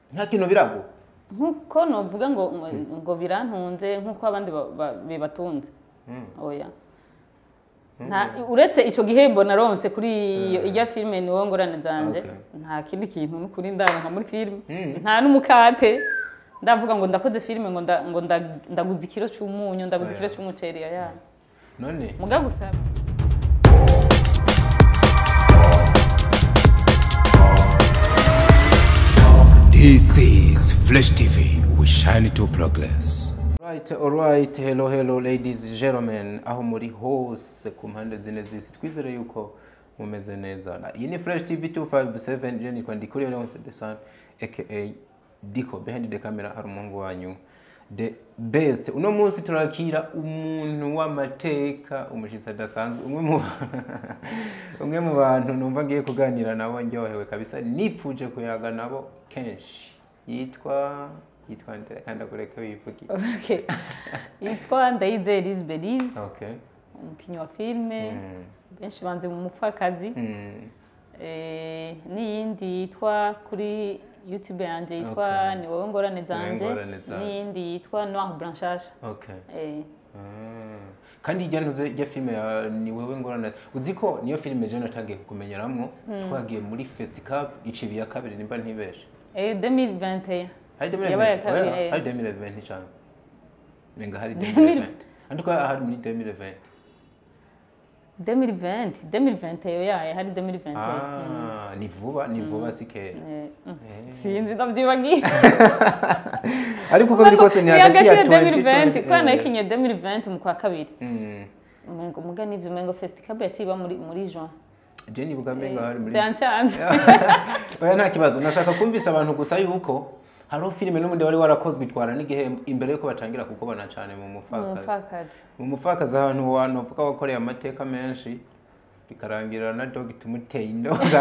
nta kintu birago nkuko novuga ngo ngo- ngo birantunze nkuko abandi ba- ba- bibatunze oya nta uretse icyo gihembo naronse kuri iyo ijya filime ni wowe ngorane zanje Okay. nta kindi kintu n'ukuri ndaronka muri filime nta n'umukate ndavuga ngo ndakoze filime ngo nda- ngo nda- ndaguze ikiro cy'umunyu ndaguze ikiro cy'umuceri ya none muga gusa This is Flesh TV. We shine to progress. Right, alright, hello, hello ladies and gentlemen, aho muri hose ku mpande zine z'isi twizere yuko mumeze neza. Na- Iyi ni Fresh TV 257 je nitwa Ndikuri Leonce the Sun aka Diko behind the camera hari umuhungu wanyu the best. Uno munsi turakira umuntu w'amateka umushitsi adasanzwe umwe mu umwe mu bantu numva ngiye kuganira nabo ndyohewe kabisa nipfuje kuyaga nabo kenshi yitwa yitwa ndera kandi akureke wivuge Okay. yitwa ndayizeye Liz Belize Okay. umukinnyi wa filime Mm. benshi banze mu mupfakazi Mm. Eh, n'iyindi yitwa kuri youtube yanjye yitwa Okay. ni wowe ngorane zanje ngorane zanje. n'iyindi yitwa noir blanchage Okay. Eh, Ah. kandi ijya ntuze ijya filime ya ni wewe ngorane uzi ko niyo filime je natangiye kukumenyeramwo twagiye muri festival icibi ya kabiri nimba ntibeshe eh, 2021 hari Yabaye 2020 kabiri, oya, eh. hari 2020 cyane menga hari 2020. 2020 andiko hari muri 2020 2020 2020 yo yaye hari 2021 ah ni vuba ni vuba si kera Eh, mm. Eh. sinzi ndavyibagiye ariko uko biri kose ni hagati ya 2020 kwa 2020 nayikinye 2020 mu kwa kabiri Mm. umengo muga nivyo umengo festival yaciba muri muri juin je nibuka menga hari muri vyancanze oya nta kibazo nashaka kumvisha abantu gusa yuko hariho filime n'ubundi wari warakozwe itwara n'igihembo imbere yuko batangira kukubona cyane mu mupfakazi umupfakazi mu mupfakazi ahantu abantu bavuga wakoreye amateka menshi bikarangira na dog tumuteye indoga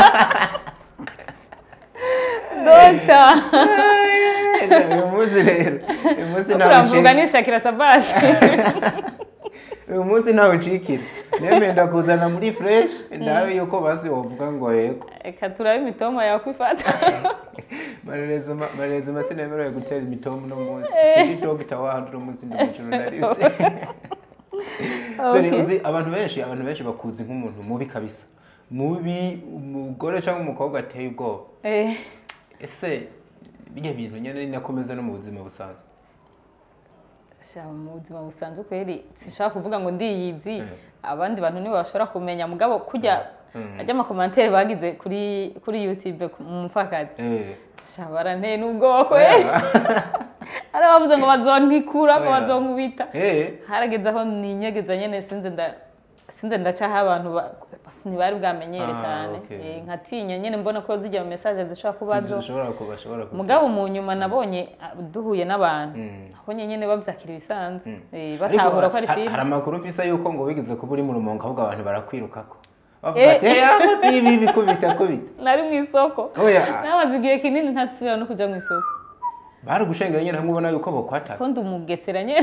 dota uyu munsi rero uyu munsi ntawe kuramvuga ucikira nishakira sabasi uyu munsi ntawe ucikira nemenda kuzana muri fresh ndabe yuko basi wavuga ngo yego reka turabe imitoma yawe kwifata marereza marereza masina yemerewe gutera imitomu no munsi siri dogita wahandi uno munsi ndi umujournaliste dore Okay. uzi abantu benshi abantu benshi bakuzi nk'umuntu mubi kabisa mubi umugore cyangwa umukobwa ateye ubwoba Eh, ese bijya bintu nyine nakomeza no mu buzima busanzwe sha mu buzima busanzwe kweri sinshobora kuvuga ngo ndiyizi Eh. abandi bantu nibo bashobora kumenya mugabo kujya ajya amakomantere bagize kuri kuri youtube ku- mu mupfakazi Eh, sha baranteye n'ubwoko eh hari abavuze ngo bazontikura ngo Oya. bazonkubita eh, harageze aho ninyegeza nyene sinze nda sinze ndacaho abantu ba- basi ntibari bwamenyere Ah, cyane okay. Eh, nkatinya nyene mbona ko zijya mu message zishobora kuba zo zishobora kuba bashobora kuba mugabo mu nyuma nabonye ah, duhuye n'abantu Mm. nabonye nyene bavyakira ibisanzwe Eh, Ariko batahura ko ari ha- hari filime amakuru mfise yuko ngo wigeze kuba uri mu rumongo ahubwo abantu barakwirukako bavuga Eh. ati "Eh, akoze ibi bikubita kubita nari mu isoko Oya. namaze igihe kinini ntasubira no kuja mu isoko baragushengera nyine hamwe ubona yuko bokwataka ko ndi umugesera nyene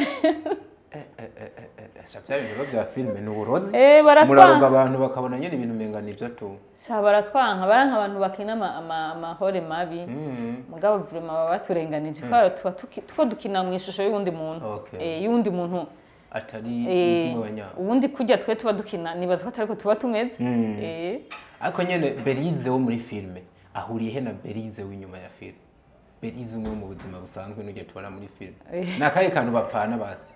Sha bya bintu bya filime ni uburozi Eh, baratwanga. muraroga abantu bakabona nyine ibintu menga nibyo tu sha baratwanka baranka abantu bakina ama- ama- amahore mabi Mm. mugabo vrema baba baturenganije kubera tuba tuki- tuko dukina mu ishusho y'uwundi muntu Okay. Eh, y'uwundi muntu atari Eh, nk'abanya ubundi kurya twe tuba dukina nibaza ko atari ko tuba tumeze Mm. Eh, ariko nyine berize wo muri filime ahuriye he na berize w'inyuma ya filime berize umwe wo mu buzima busanzwe n'ujya tubona muri filime Eh. ni akahe kantu bapfana basi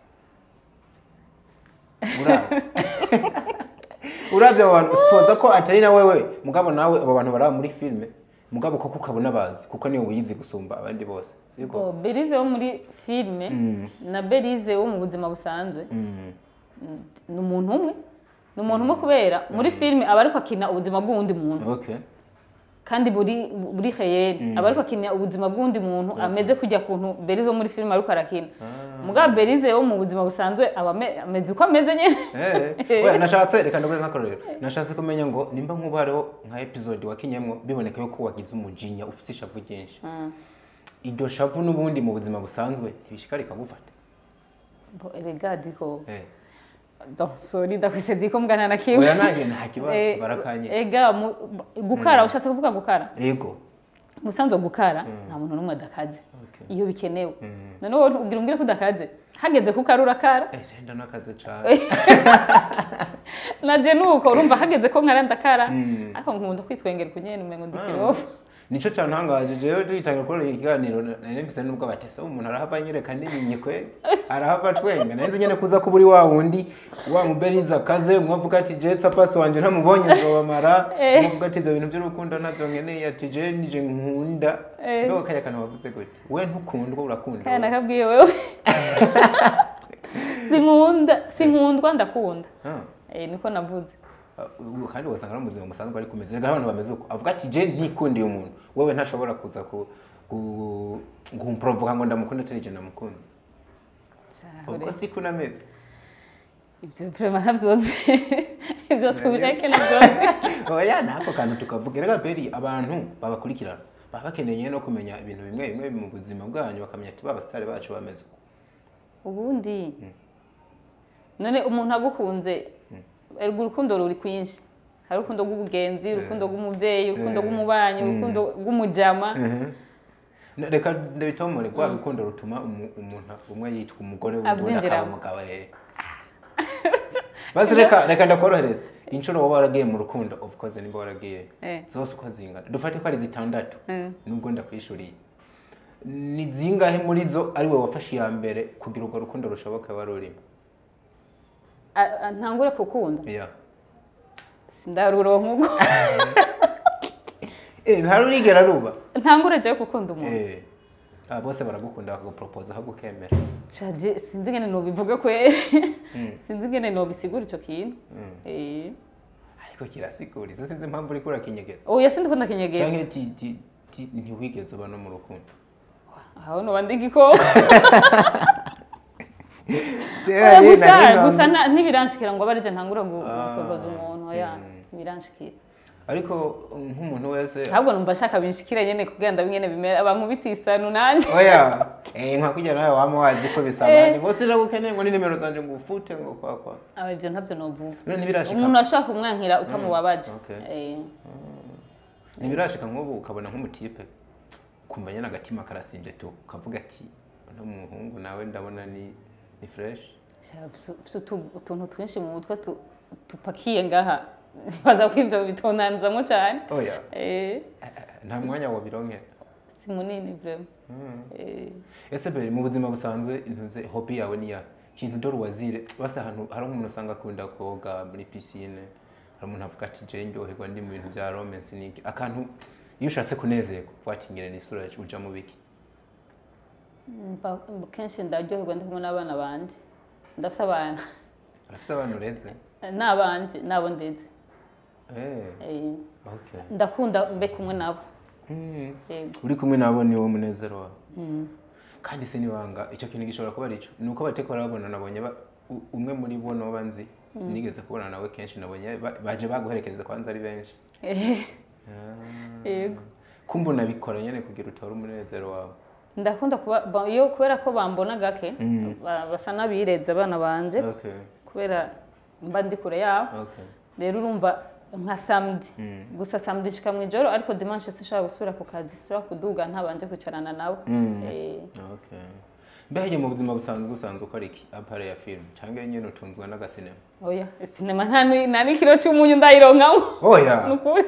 uravye uravye abo bantu sipoza ko atari na wewe mugabo nawe abo bantu baraba muri filime mugabo koko ukabona bazi kuko niwe wiyizi gusumba abandi bose siko bo berize wo muri filime na berize wo mu buzima busanzwe Mm. ni umuntu umwe ni umuntu umwe kubera muri filime aba ariko akina ubuzima bw'uwundi muntu okay kandi buri buri heyeri aba ariko akina ubuzima bw'undi muntu ameze kujya kuntu berize wo muri filime ariko arakina mugabo berize wo mu buzima busanzwe aba ame- ameze uko ameze nyine Eh, oya, nashatse reka ndabure nk'akarorero nashatse kumenya ngo nimba nk'ubu hariho nka episode wakinyemo biboneka yuko wagize umujinya ufite ishavu ryinshi iryo shavu n'ubundi mu buzima busanzwe ntibishika rikagufata Bo, erega diko Eh, Don, sorry ndakwise diko mugana na kimwe oya nanjye nta kibazo Eh, barakanye ega mu- gukara ushatse kuvuga gukara ego umusanzu wo gukara nta muntu n'umwe adakaze Okay. iyo bikenewe noneho ubwira umbwire ko udakaze hageze kukara urakara Eh, senda nakaze cane naje nuko urumva hageze ko nkara ndakara ariko nkunda kwitwengera ukunyene umengo ndi kirofu nico cantangaje jewe duhitangira gukora iki kiganiro nari mfise nubwo batese umuntu arahava anyereka n'iminyi kwe arahava twenga nari nzi nyene kuza kuba uri wa wundi wa muberiza akaze mwavuga ati je sapasi wanje ntamubonye uzobamara mwavuga ati ivyo bintu vy'urukundo navyo nkeneye ati je nije nkunda Eh. ndo kaya kana wavuze gute we ntukundwa urakunda kaya nakabwiye wewe sinkunda sinkundwa ndakunda Ah. Eh, niko navuze Uh, kandi wasanga no mu buzima busanzwe ariko umeze neza abantu bameze uko avuga ati je ntikundiye umuntu wowe ntashobora kuza ku ku kumprovoka ngo ndamukunda atari je namukunze ubwo si kunameze ibyo vrema ntavyonze ibyo tubireke navyonze oya nako kantu tukavuga rega beri abantu babakurikirana baba bakeneye no kumenya ibintu bimwe bimwe mu buzima bwanyu bakamenya ati babasitari bacu bameze uko ubundi none umuntu agukunze erega urukundo ruri kwinshi hari urukundo rw'ubugenzi urukundo rw'umuvyeyi urukundo rw'umubanyi urukundo rw'umujama Na- reka ndabitomore rwa rukundo rutuma umu- umuntu umwe yitwa umugore wundi Abyinjiramo. akaba umugabo eh basi reka reka ndakorohereza inshuro wowe waragiye mu rukundo of course nimba waragiye Eh. zose uko zingana dufate ko ari zitandatu Mm. nubwo ndakwishuriye ni zingahe muri zo ari we wafashe iya mbere kugira urwo rukundo rushoboka wari urimo A- a- ntangure kukunda yeah. sindaruronka ubwo eh ntarurigera ruba ntangure jewe gukunda umuntu eh ah, bose baragukunda bakagupropose aho gukemera caje sinzi ingene nobivuga kwe sinzi ingene nobisigura ico kintu Eh. ariko kirasigura izo sinzi impamvu uriko urakinyegeza oya sindiko ndakinyegeza canke ti ti ti ntiwigeze uba no mu rukundo aho noba ndi igikoko Oya, gusa gusa na- ntibiranshikira ngo abarije ntangura gupropoza umuntu oya ntibiranshikira ariko nk'umuntu wese ahubwo numva nshaka binshikire nyene kugira ndabe ingene bimera abankubita isanu nanje oya eh nka kugira nawe wama wazi ko bisaba Eh. ni bose ndagukeneye ngo ni nimero zanje ngo ufute ngo kwa kwa aba ivyo ntavyo novuga none ntibirashika umuntu ashobora kumwankira utamubabaje okay. Eh, ntibirashika nk'ubu ukabona nk'umutipe kumva nyine agatima karasimbye tu ukavuga ati uno muhungu nawe ndabona ni ni fresh sha, fise- fise utu- utuntu twinshi mu mutwe tu- tupakiye ngaha baza ko ivyo bitonanzamo cane oya Eh, nta mwanya wabironkera si munini vraiment Eh, ese mbere mu buzima busanzwe intuze hobi yawe ni ya kintu dore wazire basi ahantu hari nk'umuntu usanga akunda koga muri pisine hari umuntu avuga ati je ndyoherwa ndi mu bintu bya romance niki akantu iyo ushatse kunezerwa watingire n'isura yacu uja mu biki mba- kenshi ndaryoherwa ndi kumwe n'abana banje ndafise abana arafise abantu ureze n'abanje nabo ndeze eh Eh, okay ndakunda mbe kumwe nabo Mm. yego uri kumwe nabo ni wo munezero wawe kandi se niwanga icyo kintu gishobora kuba arico ni uko bateko barabona nabonye ba- u- umwe muri bo noba nzi nigeze kubona nawe kenshi nabonye ba- baje baguherekeza kwanza ari benshi Eh, yego kumva unabikora nyene kugira utore umunezero wawe ndakunda kuba ba- iyo kubera ko bambona gake ba- basa n'abireze abana banje okay kubera mba ndi kure yabo okay rero urumva nka samedi gusa samedi nshika mu ijoro ariko dimanche sinshobora gusubira ku kazi sinshobora kuduga ntabanje kwicarana nabo Eh, okay mbega mu buzima busanzwe usanzwe ukora iki apare ya film cyangwa nyine utunzwe n'agasinema oya sinema nta ni- nta n'ikiro cy'umunyu ndayironkamo oya nukuri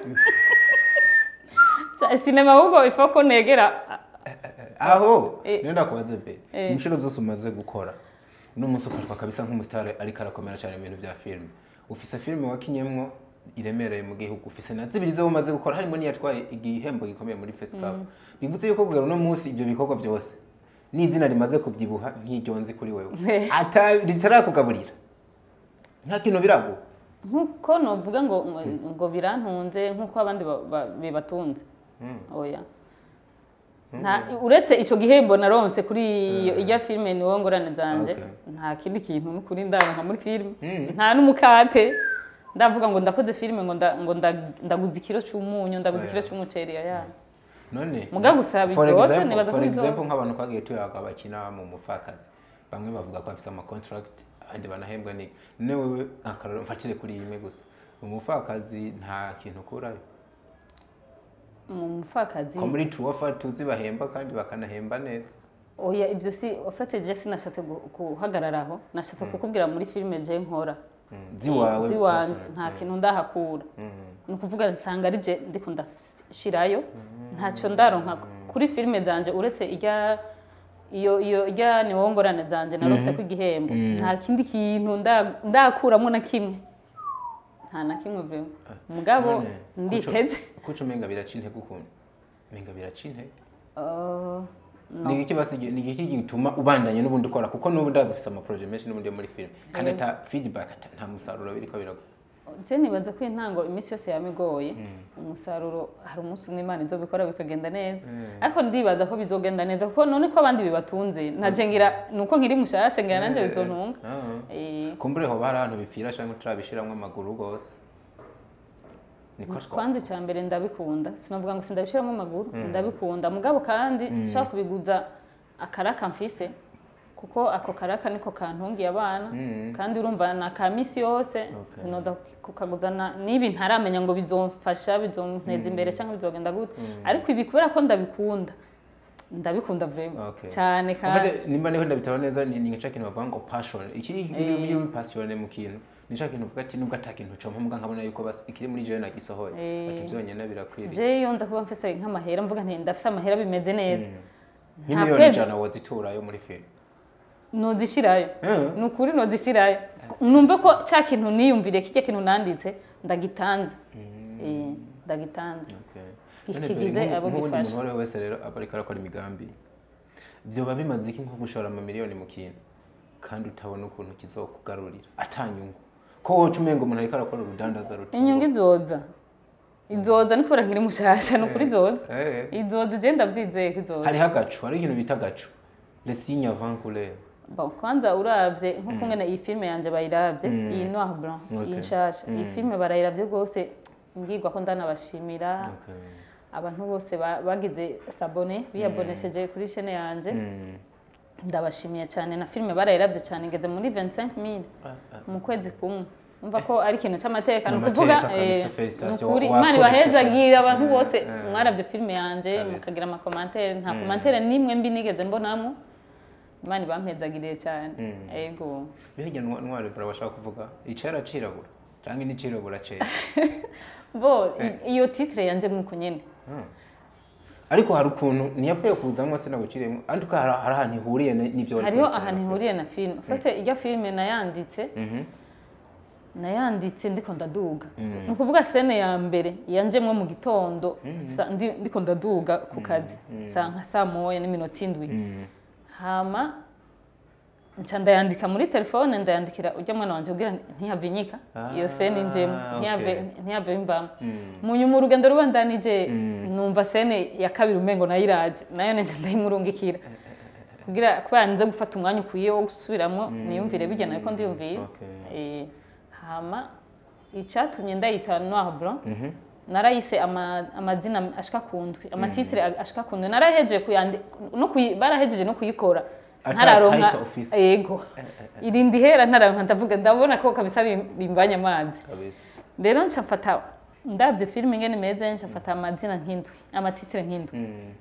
sinema ahubwo ifa ko negera aho Eh. niyo ndakubaze be Eh. inshuro zose umaze gukora uno munsi ufatwa kabisa nk'umusitari ariko arakomera cyane mu bintu bya filime ufise filime wakinyemwo iremereye mu gihugu ufise na zibiri zo umaze gukora harimo n'iyatwaye igihembo gikomeye muri festival bivuze yuko kugera uno munsi ibyo bikorwa byose n'izina rimaze kubyibuha nk'iryo nzi kuri wewe ata ritarakugaburira nta kintu biraguha nkuko novuga ngo ngo birantunze nkuko abandi ba- ba- bibatunze oya nta uretse ico gihembo naronse kuri iyo ijya filime ni wowe ngorane zanje Okay. nta kindi kintu n'ukuri ndaronka muri filime nta n'umukate ndavuga ngo ndakoze filime ngo nda- ngo nda- ndaguze ikiro c'umunyu ndaguze ikiro c'umuceri ya none Muga gusa for bizoza, example- nibaza ko for bizoza. example nk'abantu twagiye tuyaga bakina mu mupfakazi bamwe bavuga ko bafise ama contract abandi banahembwa ni none wewe akararo mfatire kuri imwe gusa umupfakazi nta kintu ukurayo mu mupfakazi ko muri tuwafa tuzi bahemba kandi bakanahemba neza oya ibyo si wafatije sinashatse gu- guhagarara aho nashatse kukubwira muri filime je nkora ziwawe ziwanje personal. nta kintu ndahakura ni ukuvuga nsanga ari je ndiko ndashirayo ntacyo ndaronka kuri filime zanje uretse irya iyo iyo irya ni wowe ngorane zanje narose ko igihembo nta kindi kintu nda- ndakuramo na kimwe nta na kimwe vema mugabo None, nditeze kuco- kuco umenga biraca intege ukuntu umenga biraca intege Uh, ni iki basige ni iki gituma ubandanye n'ubundi ukora kuko n'ubu ndazi ufite amaproje menshi n'ubundi yo muri film kandi ata feedback ata nta musaruro biriko biragwa je nibaza ko intango iminsi yose yama igoye umusaruro hari umunsi umwe imana izobikora bikagenda neza ariko ndibaza ko bizogenda neza kuko none ko abandi bibatunze naje ngira nuko nkiri mushasha ngira nanje bizontunga Ah. Eh, kumbure hoba hari ahantu bipfira canke turabishiramwo amaguru gose niko twa kwanza icya mbere ndabikunda sinavuga ngo sindabishiramo amaguru ndabikunda mugabo kandi sinshobora kubiguza akaraka mfise kuko ako karaka niko kantungiye abana kandi urumva na ka misi yose sinoza kukaguzana n'ibi ntaramenya ngo bizomfasha bizonteza imbere cyangwa bizogenda gute ariko ibi kubera ko ndabikunda ndabikunda vrema Okay. cyane kandi Ufate nimba niho ndabitaba neza ni ni cya kintu bavuga ngo passion iki iyo iyo uri passionné mu kintu ni cya kintu uvuga ati nubwo ata kintu cyo mpamvu nkabona yuko basi ikiri muri jewe nagisohoye ati byonyine birakwiriye je iyo nza kuba mfise nk'amahera mvuga nti ndafise amahera bimeze neza nk'imiliyoni kwezi- ijana woziturayo muri film nozishirayo Mm. ni ukuri nozishirayo numve ko cya kintu niyumvire kijya kintu nanditse ndagitanze Eh, ndagitanze Okay. Kigize None abo nk'ubundi gifasha. muntu uwo ari we wese rero aba ariko arakora imigambi vyoba bimaze iki nko gushora amamiliyoni mu kintu kandi utabona ukuntu kizokugarurira atanyungu ko woca umenga umuntu ariko arakora urudandaza ruto inyungu izoza izoza ni kubera nkiri mushasha ni ukuri izoza Eh. izoza je ndavyizeye ko izoza hariho agacu hari ikintu bita agacu le signe avant couleur Bon, kwanza uravye nkuko ngene iyi filime yanje bayiravye iyi noir blanc Okay. iyi nshasha iyi filime barayiravye rwose mbwirwa ko ndanabashimira Okay. abantu bose ba- bagize sabone biyabonesheje kuri chaîne yanje ndabashimiye cyane na filime barayiravye cyane ngeze muri 25000 mu kwezi kumwe umva ko ari ikintu cy'amateka ni N'amateka ukuvuga kabisa, eh, felicitation. ni ukuri Wa- imana wakoze ibahezagira abantu bose mwaravye filime yanje Kabisa. mukagira amakomantere nta komantere n'imwe mbi nigeze mbonamo imana ibampezagiriye cyane ego birya ntwari bura bashaka kuvuga icera cirabura cyangwa ni cirabura cera bo i- iyo titre yanje nk'uko nyene ariko hari ukuntu ntiyavuye kuzamwo se naguciriyemo ariko hari hari ahantu ihuriye ni- n'ivyo wari hariho kurikirana. ahantu ihuriye na filime fate ijya filime nayanditse nayanditse ndiko ndaduga ni ukuvuga sene ya mbere yanjemwo mu gitondo sa- ndi- ndiko ndaduga ku kazi sa nka saa moya n'iminota indwi hama nca ndayandika muri telefone ndayandikira ujya mwana wanje kugira ntiyave inyika iyo sene njemo Ah, ntiyave okay. ntiyave imvamo mu nyuma urugendo rubandanije numva sene ya kabiri umengo nayiraje nayo nje ndayimurungikira kugira kubera nze gufata umwanya ukwiye wo gusubiramo niyumvire bijyana ariko ndiyumviye Okay. Eh, hama icyatumye ndayita noir blanc narayise ama- amazina ashika ku ndwi amatitire ashika ku ndwi narahejeje kuyandika no kuyi- barahejeje no kuyikora Ata ntararonka title office. yego irindi hera ntararonka ndavuga ndabona ko kabisa bim- bimbanye amazi kabisa rero nca mfata ndabye filime ingene imeze nca mfata amazina nk'indwi amatitire nk'indwi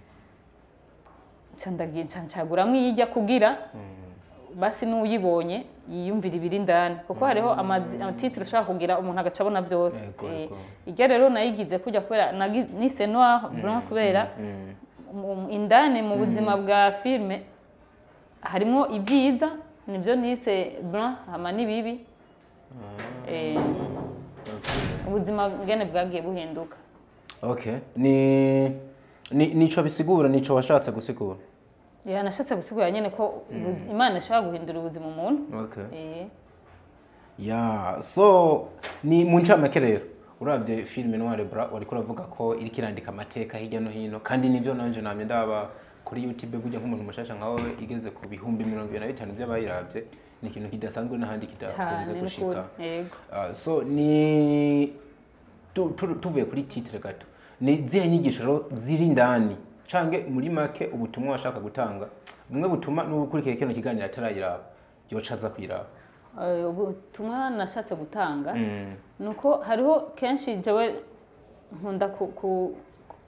nca ndagiye nca ncaguramwo iyijya kugira basi n'uyibonye yiyumvira ibiri indani kuko hariho amazi- amatitire ushobora kugira umuntu agaca abona byose Yego, Eh, yego. iryo rero nayigize kujya kubera nagi- nise noir blanc kubera mu- indani mu buzima bwa filime harimo ibyiza nibyo nise blanc hama n'ibibi Eh, ubuzima bwene bwagiye buhinduka okay ni ni nico bisigura nico washatse gusigura Ya, nashatse gusigura nyine ko ubuzi- imana ishobora guhindura ubuzima umuntu okay Eh, ya so ni mu ncamake rero uravye filime noire bra wariko uravuga ko iriko irandika amateka hirya no hino kandi nivyo nanje namye ndaba kuri youtube burya nk'umuntu mushasha nka wowe igeze ku bihumbi mirongo ibiri na bitanu by'abayiravye ni ikintu kidasanzwe n'ahandi kidakunze cyane n'ukuri gushika yego Ah, so ni tu- tu- tuvuye kuri titre gato ni zihe nyigisho rero ziri indani canke muri make ubutumwa washaka gutanga bumwe butuma n'ubukurikiye kino kiganiro atarayiraba yoca aza kuyiraba Eh, ubutumwa nashatse gutanga ni uko hariho kenshi jewe nkunda ku- ku-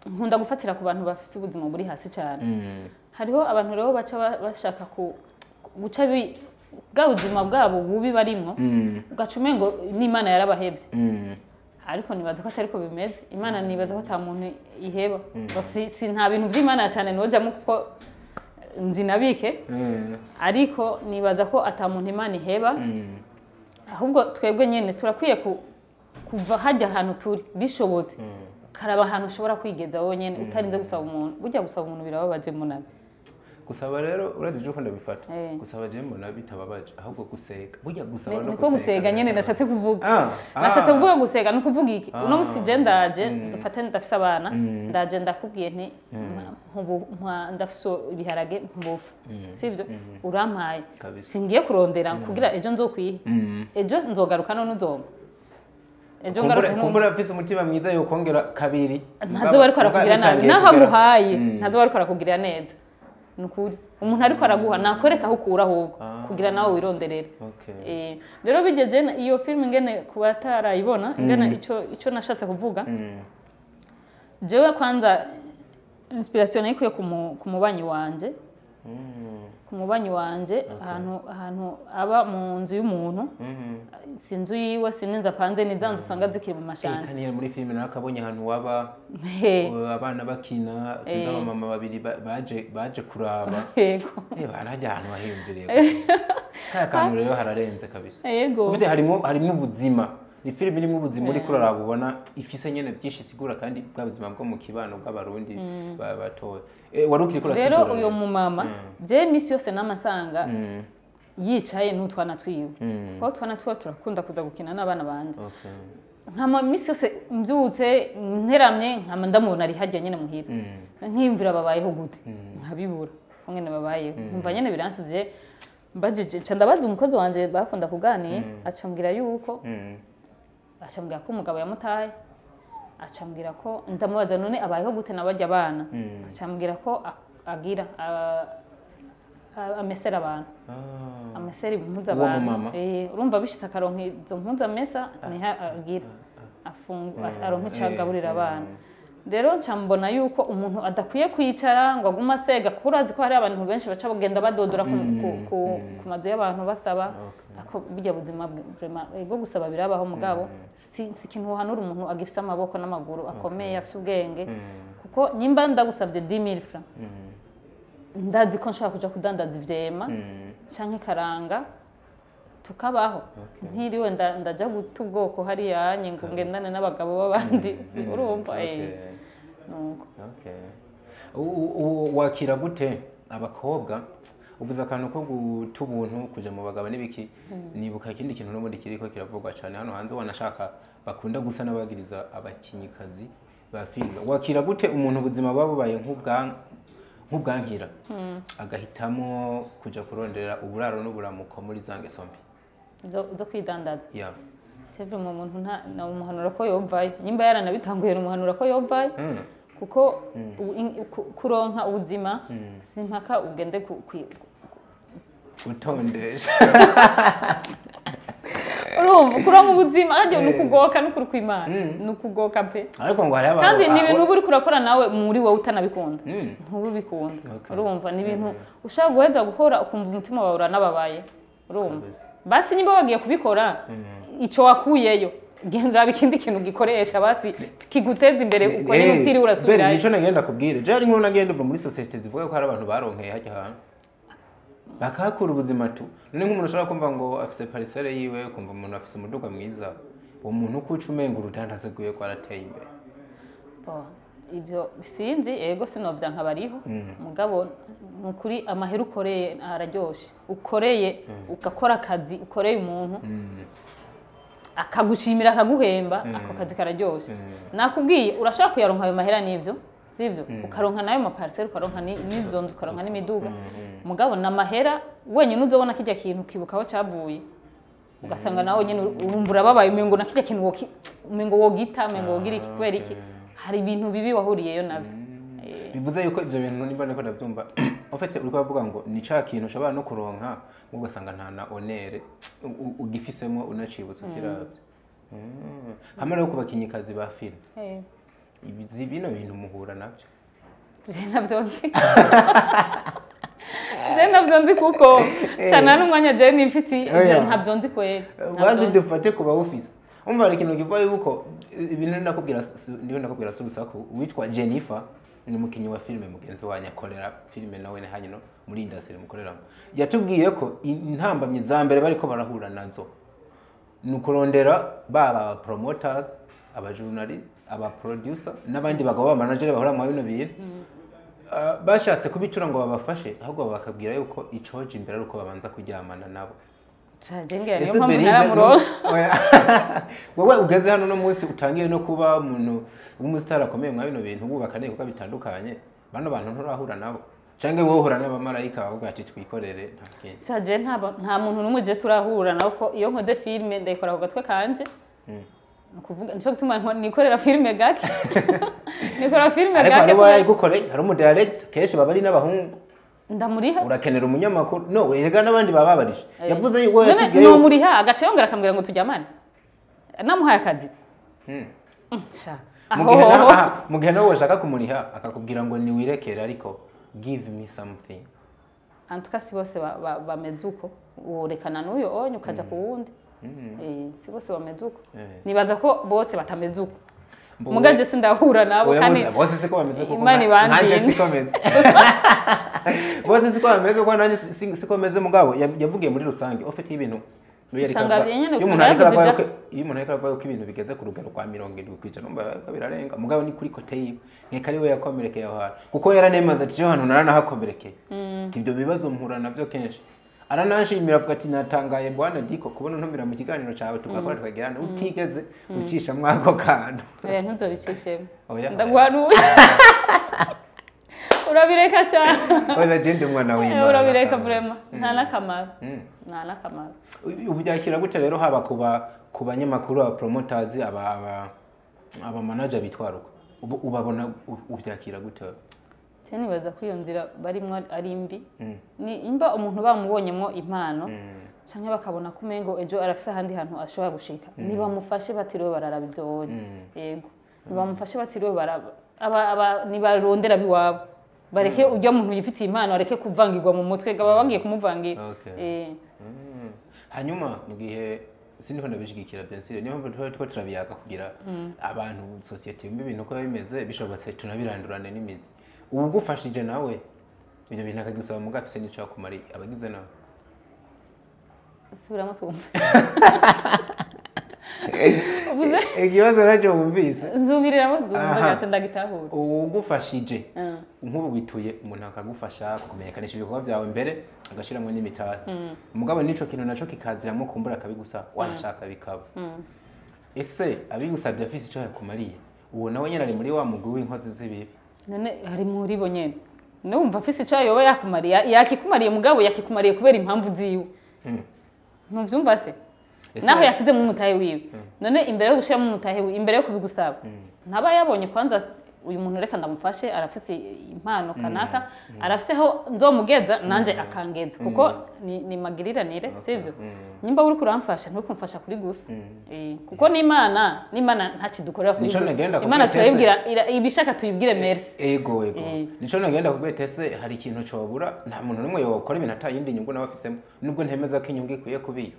nkunda gufatira ku bantu bafite ubuzima buri hasi cyane Mm. hariho abantu rero baca ba- bashaka ku guca bi- bwa buzima bwabo bubi barimwo Mm. ugaca umengo n'imana yarabahebye Mm. ariko nibaza ko atari ko bimeze imana nibaza ko ata muntu iheba si, si nta bintu by'imana cyane nojamo kuko nzi nabike Mm. ariko nibaza ko ata muntu imana iheba Mm. ahubwo twebwe nyine turakwiye ku, kuva hajya ahantu turi bishobotse ukaraba ahantu ushobora kwigeza wonyine utarinze gusaba umuntu burya gusaba umuntu birababaje munabi gusaba rero urazi icyo ukunda bifata Eh. gusaba je mbona bitababaje ahubwo guseka burya gusaba no niko gusega nyine nashatse kuvuga Ah, ah. nashatse kuvuga gusega ni ukuvuga iki Ah. uno musi je ndaje dufate ndafise abana ndaje ndakubwiye nti nkubu- nkwa- ndafise ibiharage mbufu sivyo urampaye Kabisa. singiye kurondera kugira ejo nzokwiha Mm. ejo nzogaruka none uzoma ejo Kumbura- ngarutse nkumva kumbura afise umutima mwiza yo kongera kabiri ntazo bariko arakugirira nabi Bitangiye naho kugera- aguhaye Mm. ntazo bariko arakugirira neza ni ukuri umuntu ariko araguha nakwereka aho ukura ahubwo Ah. kugira nawe wironderere Okay. Eh, rero bigeje na- iyo filime ingene ku batarayibona ingene ico ico nashatse kuvuga Mm. jewe kwanza inspiration nayikuye ku mu- ku mubanyi wanje Mm. ku mubanyi wanje ahantu ahantu aba mu nzu y'umuntu Mhm. si inzu yiwe si n'inzu apanze ni za nzu usanga zikiri mu Eh, mashanti kaniya muri filime nakabonye ahantu waba He, uh, abana bakina sinzi abamama babiri ba- baje baje kuraba yego Eh, barajya ahantu hahiyumviriye kaya kantu rero hararenze kabisa yego ufite harimo harimo ubuzima ni filime irimo ubuzima uri kuraraba ubona ifise nyene byinshi isigura kandi bwa buzima bwo mu kibano bw'abarundi ba- batoya Eh, wari ukiri kurasigura rero uyo mumama je imisi yose n'amasanga Mm, yicaye n'utwana twiwe mm, kuko utwana twiwe turakunda kuza gukina n'abana banje okay. nkama imisi yose mbyutse nteramye nkama ndamubona ari hajya nyine muhira Mm, nkiyumvira babayeho gute nkabibura ko nyine babayeho nkumva nyine biransize mbajije nca ndabaza umukozi wanje bakunda kuganira acambwira yuko mm, acambwira ko umugabo yamutaye acambwira ko ndamubaza none abayeho gute nabajya abana Mm. acambwira ko a- agira a- a- amesera abantu ah, amesera impuzu Uwo abantu mumama? Eh, urumva bishitse akaronka izo mpuzu amesa niho agira afungu aronka ico agaburira abana rero nca mbona yuko umuntu adakwiye kwicara ngo agume asega kuko urazi ko hari abantu benshi baca bagenda badodora ku, ku, ku, ku mazu y'abantu basaba ako burya buzima bwe- vraiment, eh, bwo gusaba birabaho mugabo si, si ikintu wohanura umuntu agifise amaboko n'amaguru akomeye afise ubwenge kuko nyimba ndagusabye 10000 francs ndazi ko nshobora kuja kudandaza ivyema mm, canke karanga tukabaho ntiriwe nda- ndaja guta ubwoko hariya ngo ngendane n'abagabo b'abandi si urumva eh okay. nuko Okay. U- u- wakira gute abakobwa uvuze akantu ko guta ubuntu kuja mu bagabo n'ibiki nibuka ikindi kintu n'ubundi kiriko kiravugwa cyane hano hanze wanashaka bakunda gusa n'abagiriza abakinyikazi ba filime wakira gute umuntu ubuzima buba bubaye nk'ubwa nk'ubwankira agahitamo kuja kurondera uburaro n'uburamuko muri za ngeso mbi zo zo kwidandaza yeah. cevre mu muntu nta na umuhanura ko yovayo nyimba yaranabitanguye umuhanura ko yovayo Mm. kuko u- in- ku- kuronka ubuzima si mpaka ugende ku- kwi- utondesha urumva kuronka ubuzima hajya ni ukugoka n'ukuri kw'imana ni ukugoka pe ariko ngo hari abantu kandi ni ibintu ah, uba uri kurakora nawe muri wowe utanabikunda Mm. ntubibikunda Okay. urumva ni ibintu ushaka guheza gukora ukumva umutima wawe uranababaye urumva Kabisa. basi niba wagiye kubikora icyo wakuyeyo genda uraba ikindi kintu gikoresha basi kiguteza imbere uko nyine Eh, utiriwe Beri, urasubirayo nico nagenda kubwira je ari nkuru nagenda uva muri societe zivuga ko hari abantu baronkeye hajya hantu bakahakura ubuzima tu none nk'umuntu ushobora kumva ngo afise parisere yiwe ukumva umuntu afise umuduga mwiza uwo muntu uko uca umenga urudandaze rwiwe ko arateye imbere Bo, ibyo sinzi ego sinovya nkabariho mugabo ni ukuri amahera ukoreye araryoshe ukoreye ugakora akazi ukoreye umuntu akagushimira akaguhemba ako kazi kararyoshe nakubwiye urashobora kuyaronka ayo mahera n'ibyo sibyo ukaronka nayo mapariseri ukaronka ni- n'izo nzu ukaronka n'imiduga mugabo na mahera wenyine uzobona kijya kintu ukibuka aho cyavuye ugasanga nawe nyine urumva urababaye umengo na kijya kintu woki- umengo wogita umengo wogira iki kubera iki hari ibintu bibi wahuriyeyo navyo Eh, bivuze yuko ivyo bintu nimba niko ndavyumva ufite uriko bavuga ngo ni ca kintu ushobora no kuronka mu ugasanga nta na onere u- u- ugifisemo unacibutse ukiravye Mm. hamwe rero ku bakinyikazi ba filime eh. ibi bino bintu muhura nabyo Je ntabyo nzi je ntabyo nzi kuko cyane n'umwanya je nifiti Oya. je ntabyo nzi kweli Ntabyo bazi nzi. dufate ku bawufise umva hari ikintu kivuga yuko ibintu nakubwira ndiho nakubwira si urusaku witwa jennifer ni umukinnyi wa filime mugenzi wanyu akorera filime nawe ni hanyuma muri indasitiri mukoreramo yatubwiye ko intambamyi za mbere bariko barahura nazo ni ukurondera baba aba promoters aba journalist aba producer n'abandi bagabo ba manager bahora mu bino bintu Ah, bashatse kubitura ngo babafashe ahubwo bakabwira yuko icoje imbere ari uko babanza kuryamana nabo Ca, je ngira niyo Ese mpamvu Berize ntaramuronka nu- Oya. wowe ugeze hano uno munsi utangiye no kuba umuntu w'umusitari akomeye mwa bino bintu wubaka n'ibikorwa bitandukanye bano bantu nturahura nabo cyangwa wowe uhura n'abamarayika bavuga ati twikorere nta kindi Ca, je nta nta muntu n'umwe je turahura nawe ko iyo nkoze filime ndayikora ku gatwe kanje ni ukuvuga nico gituma nkora- nikorera filime gake nikorera filime ariko gake hari uba kubera- yayigukoreye hari umudirector kenshi baba ari n'abahungu ndamuriha urakenera umunyamakuru no erega n'abandi baba babarisha yavuze yuko none yatubwiye yuko- nomuriha agace yongera akambwira ngo tujyamane namuhaye akazi Hmm. Mm, sha. Mu gihe na- Aho. aha, mu gihe nawe ushaka kumuriha akakubwira ngo niwirekere ariko give me something antuka si bose ba- ba- bameze uko worekana n'uyo onye ukaja ku wundi Eh, si bose bameze uko Eh. nibaza ko bose batameze uko Mbo- mugaje sindahura nabo Oya, kandi bose- bose siko bameze kuko Imana nka- ibandinde. nanjye siko meze bose siko bameze kuko nanjye si- si- siko meze mugabo ya- yavugiye muri rusange ufite ibintu iyo yariko Usanga aravuga- nyene iyo usanga umuntu ariko yavuze aravuga ibya- ko- iyo umuntu ariko aravuga ko ibintu bigeze ku rugero rwa mirongo irindwi ku ijana umva ko birarenga mugabo ni kuri kote yiwe nkeka ari we yakomerekeye aho hantu kuko yaranemaze ati ejo hantu naranahakomerekeye ibyo bibazo mpura nabyo kenshi arananshimira avuga ati natangaye bwana diko kubona untumira mu kiganiro cyawe tugakora tukagerana utigeze ucishamwo ako kantu oya ntuzobicishemo Oya. ndaguhanuye urabireka cyane oya jende umwana w'imana urabireka vrema nta n'akamaro nta n'akamaro ubu byakira gute rero haba ku ba- ku banyamakuru aba promoters aba aba aba manager bitwara uko ubu ubabona u- ubyakira gute cyane nibaza ko iyo nzira barimo ari mbi ni imba umuntu bamubonyemo impano cyangwa bakabona ko umengo ejo arafise ahandi hantu ashobora gushika nibamufashe batiriwe bararaba ibyo wonye yego nibamufashe batiriwe baraba aba aba nibarondera biwabo bareke ujya muntu yifitiye impano areke kuvangirwa mu mutwe baba bagiye kumuvangira Okay. Eh, hanyuma mu gihe siniko ndabishigikira byensire niyo mpamvu tuba tuba turabiyaga kugira abantu sosiyete yumva ibintu uko biba bimeze bishobotse tunabirandurane n'imizi ubu ugufashije nawe ibyo bintu akagusaba muga afise n'icyo yakumariye abagize nawe subiramo twumve uvuze ikibazo nacyo wumvise zubiriramo twumve Aha. gati ndagitahura ugufashije Mm. nk'ubu wituye umuntu akagufasha kumenyekanisha ibikorwa byawe mbere agashyiramo n'imitari umugabo n'icyo kintu nacyo kikaziramo kumbura akabigusaba wanashaka bikaba ese abigusabye afise icyo yakumariye uwo nawe nyine ari muri wa mugwi w'inkozi z'ibibi none hari muri bo nyene numva afise icyo yoba yakumariye yakikumariye mugabo yakikumariye kubera impamvu ziwe ntuvyumva se Ese- naho yashizemo umutahe wiwe none imbere yo gushiramo umutahe wiwe imbere yo kubigusaba ntaba yabonye kwanza uyu muntu reka ndamufashe arafise impano kanaka arafise aho nzomugeza nanje akangeza kuko ni, ni magiriranire sivyo nyimba uri kuramfasha nturi kumfasha kuri gusa Eh, kuko n'imana n'imana ntakidukorera kuri Nico gusa nagenda imana kubwira turayibwira ira- ibishaka tuyibwire merci ego ego Eh. nico nagenda kubweta ese hari ikintu cobura nta muntu n'umwe yokora ibintu ata yindi nyungu nawe afisemo nubwo ntemeza ko inyungu ikwiye kubiyo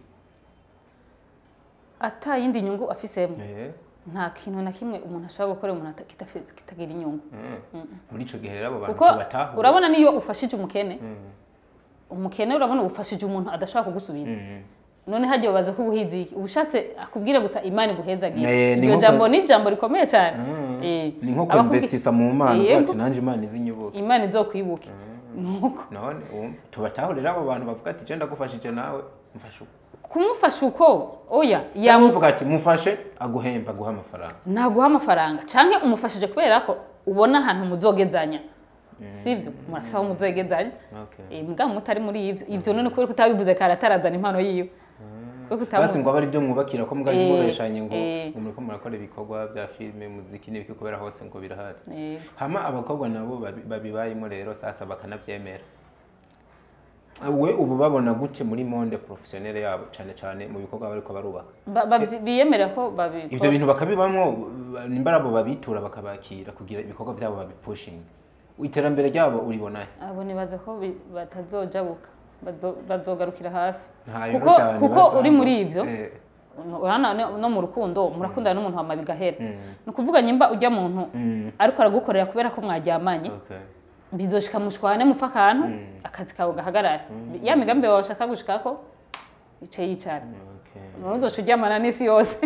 ata yindi nyungu afisemo Eh, nta kintu na kimwe umuntu ashobora gukora umuntu ata- kitafise- kitagira inyungu mm. muri ico gihe rero abo bantu kuko tubatahura urabona niyo ufashije umukene umukene urabona ufashije umuntu adashobora kugusubiza none hagiye babaza ko ubuhizi iki ubushatse akubwire gusa imana iguhezagira Eh, ni iryo nko- jambo ni ijambo rikomeye cyane Eh, ni nko abakubwi- kwinvestisa mu mana Yego. uvuga ati nanje imana izinyibuke imana izokwibuke nuko none wumva tubatahurira abo bantu bavuga ati je ndagufashije nawe mfashe uko kumufasha uko oya cyangwa yamu uvuga ati mufashe aguhemba aguha amafaranga naguha amafaranga canke umufashije kubera ko ubona ahantu muzogezanya sivyo murafise aho muzogezanya Okay. Eh, mugabo mutari muri ivyo ivyo none kubera ko utabivuze kare atarazana impano yiwe kubera ko utamu- basi ngo abe ari byo mwubakira ko mugari Eh, mubeshanye ngo eh. ngo muriko murakora ibikorwa bya filime muziki n'ibiki kubera hose ngo birahari Eh, hama abakobwa nabo babi- babibayemo rero sasa bakanavyemera we ubu babona gute muri monde professionnel yabo cyane cyane mu bikorwa bariko barubaka Ba- babyi- biyemera ko ivyo babikora bintu bakabibamwo nimba ari abo babitura bakabakira kugira ibikorwa byabo babipushinga iterambere ryabo uribonahe abo nibaza ko bi- batazojabuka bazo- bazogarukira hafi Nta kuko Yorodani kuko bazamuka. uri muri ivyo Eh, urana no- no mu rukundo murakundana n'umuntu hama bigahera ni ukuvuga nyimba ujya muntu ariko aragukorera kubera ko mwaryamanye okay. bizoshika mushwane mupfa akantu akazi kawe gahagarara ya migambi wawe bashaka gushikako ice yicara Okay. ntuzoca uryamana n'isi yose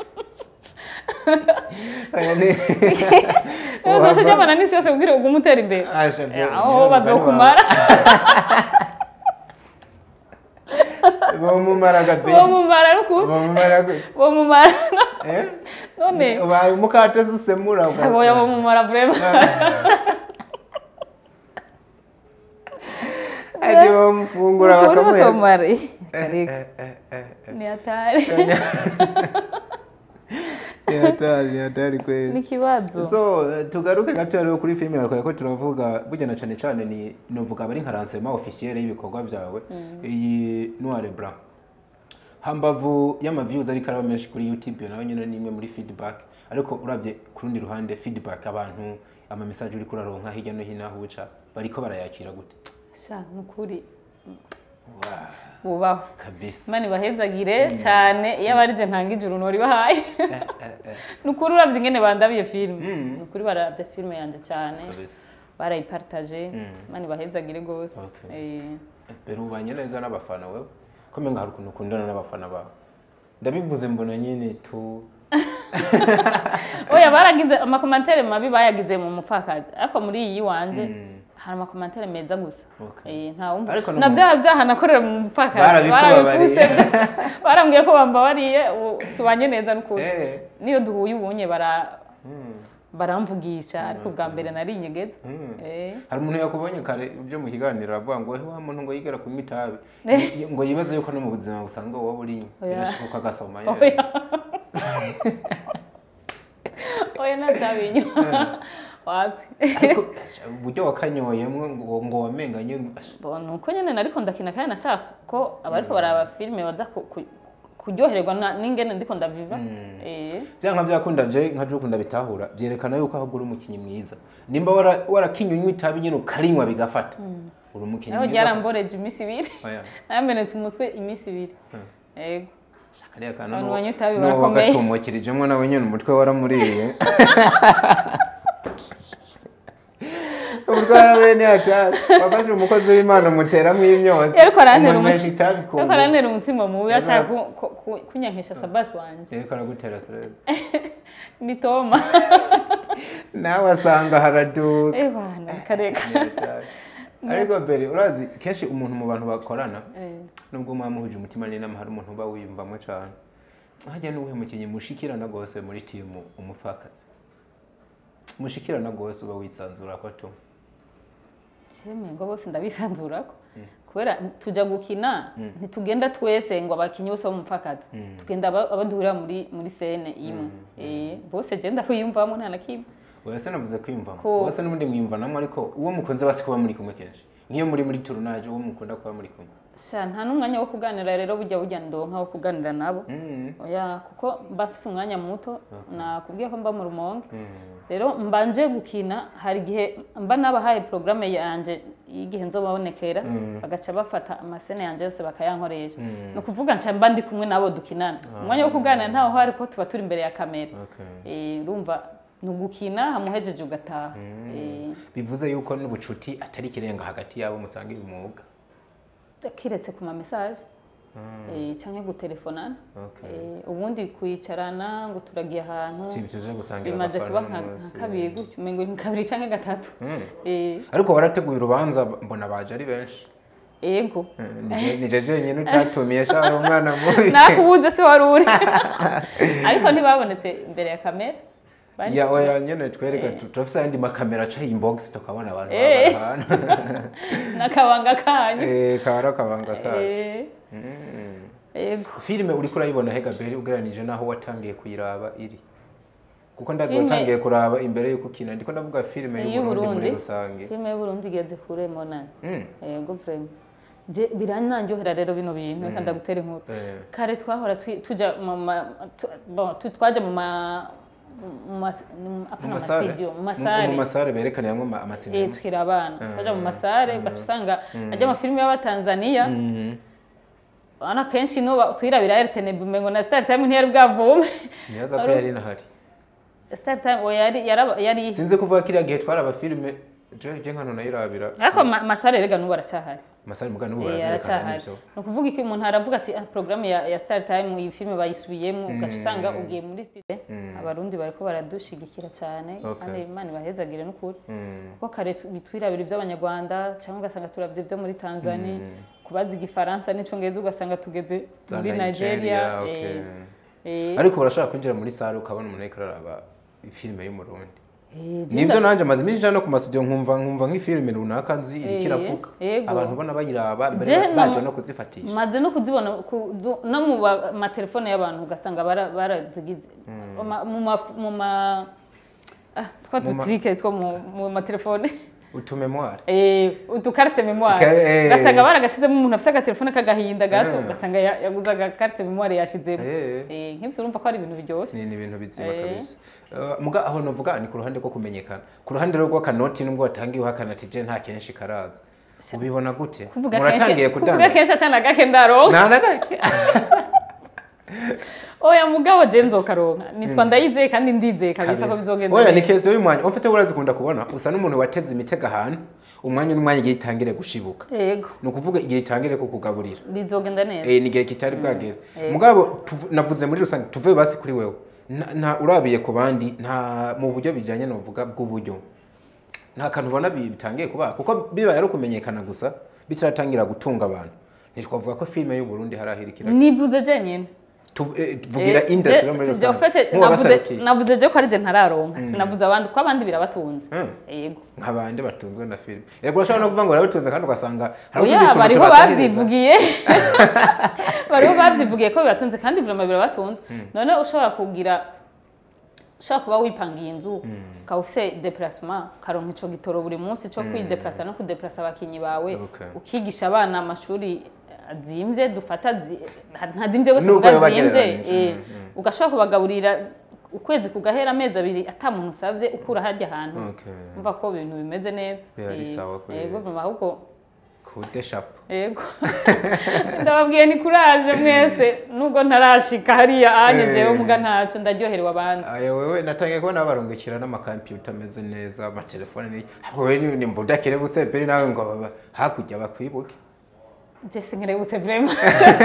Aya ni- ntuzoca uryamana n'isi yose kugira ugume utera imbere Asha, bro, aho niyo bazokumara bomumara gabe bomumara ariko bomumara gute bomumara eh none ubaye umukate usemura shaboya bomumara vraiment ati bamufungura Ukuri bakamuheza batomara Eh, ariko eh, eh, eh, eh. ni hatari ni hatari ni hatari kweli n'ikibazo so eh, tugaruke gato rero kuri filime yawe ko turavuga burya na cyane cyane ni nuvuga bari nka ransema officiel y'ibikorwa byawe iyi noire blanc hambavu y'amaviews ariko araba menshi kuri youtube nawe nyine ni imwe muri feedback ariko urabye ku rundi ruhande feedback abantu ama message uri kuraronka hirya no hino aho uca bariko barayakira gute sha nukuri wow bubaho kabisa imana ibahezagire cyane iyo abarije ntanga ijuru nori bahaye ni ukuri urabye ingene bandabiye filime ni ukuri barabye filime yanjye cyane kabisa barayiparitaje imana ibahezagire rwose Okay. Eh, mbere ubanye neza n'abafana wewe ko menga hari ukuntu ukundana n'abafana bawe ndabivuze mbona nyine tu oya baragize amakomantere mabi bayagize mu mupfakazi ariko muri iyi wanje hari amakomantere meza gusa Okay. Eh, nta wumva Ariko no na mu- bya byaha nakorera mu mupfakazi Barabikubabariye. barabifuse barambwiye ko bambabariye ubu tubanye neza n'ukuri Eh. niyo duhuye ubunye bara baramvugisha ariko bwa mbere nari inyegeza Eh. hari umuntu yakubonye kare ibyo mu kiganiro aravuga ngo wa muntu ngo yigera kunywa itabi ngo yibaze yuko no mu buzima busanzwe wowe urinywa Oya. birashoboka agasoma oya oya natabinywa wapi ariko uburyo wakanyoyemwo ngo ngo wamenga nyine Bo, ni uko nyine nariko ndakina kandi nashaka ko abariko baraba filime baza ku- ku- kuryoherwa na- n'ingene ndiko ndaviva Eh. byanka byakunda je nka je ukunda bitahura byerekana yuko ahubwo uri umukinnyi mwiza nimba wara- warakinnye unywa itabi nyine ukarinywa bigafata uri umukinnyi naho mwiza ryaramboreje iminsi ibiri Oya. namenetse umutwe iminsi ibiri yego kariya kantu Abantu n'uwo- banywa itabi n'uwo barakomeye. wagatumukirijeho nawe nyine umutwe waramuriye urwara bene hatari wafashe umukozi w'imana umuteramo imyotsi ariko arantera umunywesha umuti- itabi ariko arantera umutima mubi Yaba- ashaka ku- ku- ku- kunyankisha sabasi wanje ariko aragutera stress ni toma nawe asanga haraduka eh bana kareka Ni hatari. ariko mbere urazi kenshi umuntu mu bantu bakorana Eh. nubwo muba muhuje umutima n'inama hari umuntu uba wiyumvamo cyane hajya n'uwuhe mukinnyi mushikirana rwose muri timu umupfakazi mushikirana rwose uba wisanzura ko tu Sheme ngo bose ndabisanzurako kubera tujya gukina ntitugenda twese ngo abakinnyi bose bo mu mupfakazi tugenda aba- abo duhurira muri muri sene imwe Eh, bose je ndakwiyumvamo nta na kimwe oya se navuze kwiyumvamo Ko- bose n'ubundi mwiyumvanamo ariko uwo mukunze basi kuba muri kumwe kenshi nk'iyo muri muri turunaje uwo mukunda kuba muri kumwe sha nta n'umwanya wo kuganira rero bujya bujya ndonka wo kuganira nabo oya kuko mba mfise umwanya muto nakubwiye ko mba mu rumonge rero mbanje gukina hari igihe mba nabahaye porogaramu yanje y'igihe nzobabonekera bagaca bafata amasene yanje yose bakayankoresha ni ukuvuga nca mba ndi kumwe nabo dukinana umwanya wo kuganira ntaho hari ko tuba turi imbere ya kamera Okay. Eh, urumva ni ugukina hamuhejeje ugataha Eh, bivuze yuko n'ubucuti atari ikirenga hagati yabo musangira umwuga kiretse ku ma message eh, canke gutelefonana Okay. Eh, ubundi kwicarana ngo turagiye ahantu si tuje gusangira bimaze agafana kuba nka n'umunsi. nka kabiri gutyo umengo ni kabiri canke gatatu Eh, ariko warateguye urubanza mbona baje ari benshi yego Eh, nije- nije jenyine utatumiye shara umwana mubi nakubuze se wari uri ariko ntibabonetse imbere ya kamera Bari- ya oya nyene twereka tu- turafise ayandi makamera aca inbox tukabona abantu Eh. baba ahantu n'akabanga kanyu Eh, kaba akabanga kacu Eh, Mm. yego filime uriko urayibona hega beri ugereranije naho watangiye kuyiraba iri kuko ndazi Filime- watangiye kuraba imbere y'uko ukina ndiko ndavuga filime y'uburundi muri y'uburundi rusange filime y'uburundi igeze kure monani Mm. yego vrema Je- birananyohera rero bino bintu reka ndagutera inkuru Eh. kare twahora twi- tuja mu ma- tu- bon, tu- twaja mu ma mu ma- mu- apana mu mu masare studio mu mu masare masare berekaniramo ama- eh amasinema tukiri abana twaja mu masare ugaca usanga ajya amafilimi y'abatanzaniya ana kenshi no ba- twirabira RTNB umengo na Star Time ntiyari bwavume sinibaza ko yari inahari Star Time oya yari yaraba- yari sinzi kuvuga kiriya gihe twari abafilime je je nkano nayirabira ariko ma- masare rega n'ubu aracyahari masare mugani ubu Eh, barazerekana aracyahari n'ivyo ni ukuvuga iki umuntu aravuga ati ah, porogaramu ya, ya star time iyi filime bayisubiyemo ugaca usanga ugiye muri site abarundi bariko baradushigikira cyane Okay. kandi imana ibahezagire n'ukuri Mm. kuko kare tu- bitwirabira iby'abanyarwanda cyangwa ugasanga turavye ibyo muri tanzania kubaza igifaransa n'icongereza ugasanga tugeze Za muri nigeria okay. eh, eh, ariko urashobora kwinjira muri sare ukabona umuntu ariko araraba filime y'umurundi eh, je nibyo nda- nanjye maze iminsi no ku masidio nkumva nkumva nk'ifilime runaka nzi iriko Eh, iravuga yego. abantu ubona bayiraba mbere Je ba- baje no- no kuzifatisha maze no kuzibona ku- zu- no mu ba- matelefone y'abantu ugasanga bara- barazigize Ma- mu ma- mu ma ah, twa Mu ma- dutrike two mu mu matelefone utumemware Eh, udukarite memoire Ka- eh. ugasanga baragashizemo umuntu afite agatelefone k'agahinda gato Ah. ugasanga ya- yaguze agakarite memoire yashizemo Eh. Eh, nk'ibyo urumva ko ari ibintu biryoshye ni ni ibintu bizima Eh. kabisa Uh, muga aho novuga ni ku ruhande rwo kumenyekana ku ruhande rwo rw'akanoti nubwo watangiye uhakana ati je nta kenshi karaza ubibona gute kuvuga muratangiye kenshi kuvuga kudandaza kenshi atana gake ndaronka nta na gake oya mugabo je nzokaronka nitwa ndayizeye kandi ndizeye kabisa ko bizogenda oya ni neza. kezo y'umwanya ufite urazikunda kubona usa n'umuntu wateze imitego ahantu umwanya n'umwanya igihe itangire gushibuka yego ni ukuvuga igihe itangire kukugaburira bizogenda neza eh ni igihe kitari bwagere mugabo tuvu- navuze muri rusange tuve basi kuri wewe nta nta- urabiye ku bandi nta mu buryo bijyanye novuga bw'uburyo nta kantu ubona bi- bitangiye kuba kuko bibaye ari ukumenyekana gusa bitaratangira gutunga abantu ntitwavuga ko filime y'u Burundi hari ahirikira nivuze je nyine Tu- eh, tuvugira industry yo muri je rusange ufite navuze nk'uwabasarukiye navuze je ko ari je ntararonka sinavuze abandi ko abandi birabatunze Mm. yego nk'abandi batunzwe na filime yego urashobora no kuvuga ngo barabitunze kandi ugasanga hari oya utundi tuntu bariho tubasahiriza. babyivugiye bariho babyivugiye ko biratunze kandi vraiment birabatunze none ushobora kugira ushobora kuba wipangiye inzu ukaba ufite deplacement ukaronka ico gitoro buri munsi cyo kwideplasa no kudeplasa abakinyi bawe Okay. ukigisha abana amashuri azimvye dufata zi- ntazimvye wese Nubwo kuga yoba azimvye agereranyije, eh, ugashobora kubagaburira ukwezi kugahera amezi abiri ata muntu usavye ukura harya ahantu Okay. umva ko ibintu bimeze neza Biba ari Eh, sawa kuri- yego vraiment ahubwo kude shapo yego ndababwiye ni kuraje mwese nubwo ntarashika hariya anye Eh. jewe muga ntaco ndaryoherewe abandi aya wewe natangiye kubona barungukira n'amakampiyuta ameze neza amatelefone ni wewe ni ni mbuda kerebutse peri nawe ngo baba hakurya bakwibuke je sinkerebutse vraiment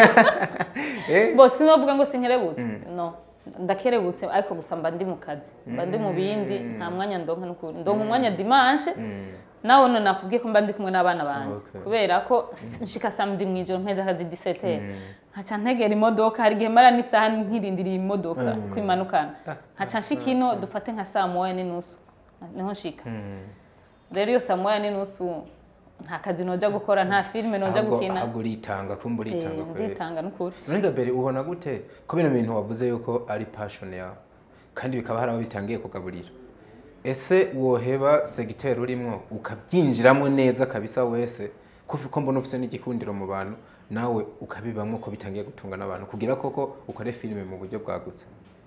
eh bo sinovuga ngo sinkerebutse no ndakerebutse ariko gusa mba ndi mu kazi mba ndi mu bindi nta mwanya ndonka n'ukuri ndonka umwanya dimanche nawe none nakubwiye ko mba ndi kumwe n'abana banje Okay. kubera ko nshika samedi mw'ijoro mpeza akazi 17 nkaca ntegera imodoka hari igihe mara n'isaha nkirindiriye imodoka ko imanukana nkaca nshika ino dufate nka saa moya n'inusu niho nshika rero iyo saa moya n'inusu nta kazi noja gukora nta filime noja ahubwo gukina ahubwo uritanga kumva Eh, uritanga kweri nditanga n'ukuri none gabere ubona gute ko bino bintu wavuze yuko ari passion yawe kandi bikaba hari abo bitangiye kugaburira ese woheba segiteri urimo ukabyinjiramo neza kabisa wese kuko ko mbona ufite n'igikundiro mu bantu nawe ukabibamo ko bitangiye gutunga n'abantu kugira koko ukore filime mu buryo bwagutse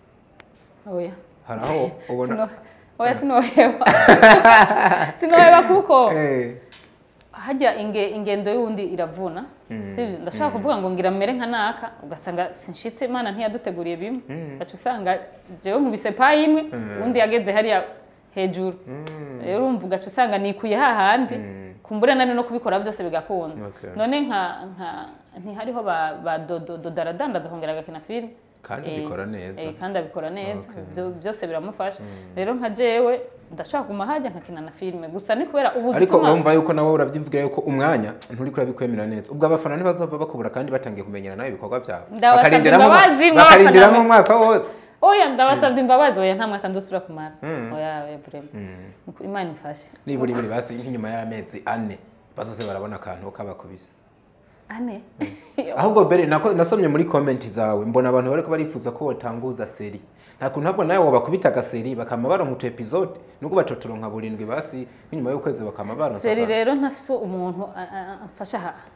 oya hari aho ubona Sino- oya sinoheba sinoheba kuko Eh, hajya inge, ingendo y'undi iravuna sibyo ndashaka kuvuga ngo ngira mere nka naka ugasanga sinshitse imana ntiyaduteguriye bimwe gaca usanga jewe nkubise payi imwe undi yageze hariya hejuru rero urumva ugaca usanga nikuye hahandi kumbure nari no kubikora byose bigakunda Okay. none nka nka ntihariho ba, ba dodo dodaradandaza kongera agakina filime kandi Eh, bikora neza eh, kandi abikora neza Okay. Byo- byose biramufasha rero nka jewe ndashaka kuguma hajya nkakina na filime gusa ni kubera ubu ariko gituma- urumva yuko nawe urabyivugira yuko umwanya nturi kurabikwemera neza ubwo abafana ntibazova bakubura kandi batangiye kumenyana nawe ibikorwa byawe Ndabasabye Bakarindiramo- imbabazi, bakarindiramo mwabafana umwaka wose oya ndabasabye imbabazi oya nta mwaka nzosubira kumara oya oya vraiment Nuko imana ifashe nibura ibiri basi nk'inyuma y'amezi ane bazose barabona akantu kabakubise ane ahubwo mbere nako nasomye muri komenti zawe mbona abantu bariko barifuza ko wotanguza seri nta kuntu ntabwo nawe wabakubita agaseri bakama baronka utu episode nubwo batotoro nka burindwi basi nk'inyuma y'ukwezi bakama baronsa seri akantu. rero ntafise umuntu a- a- amfasha aha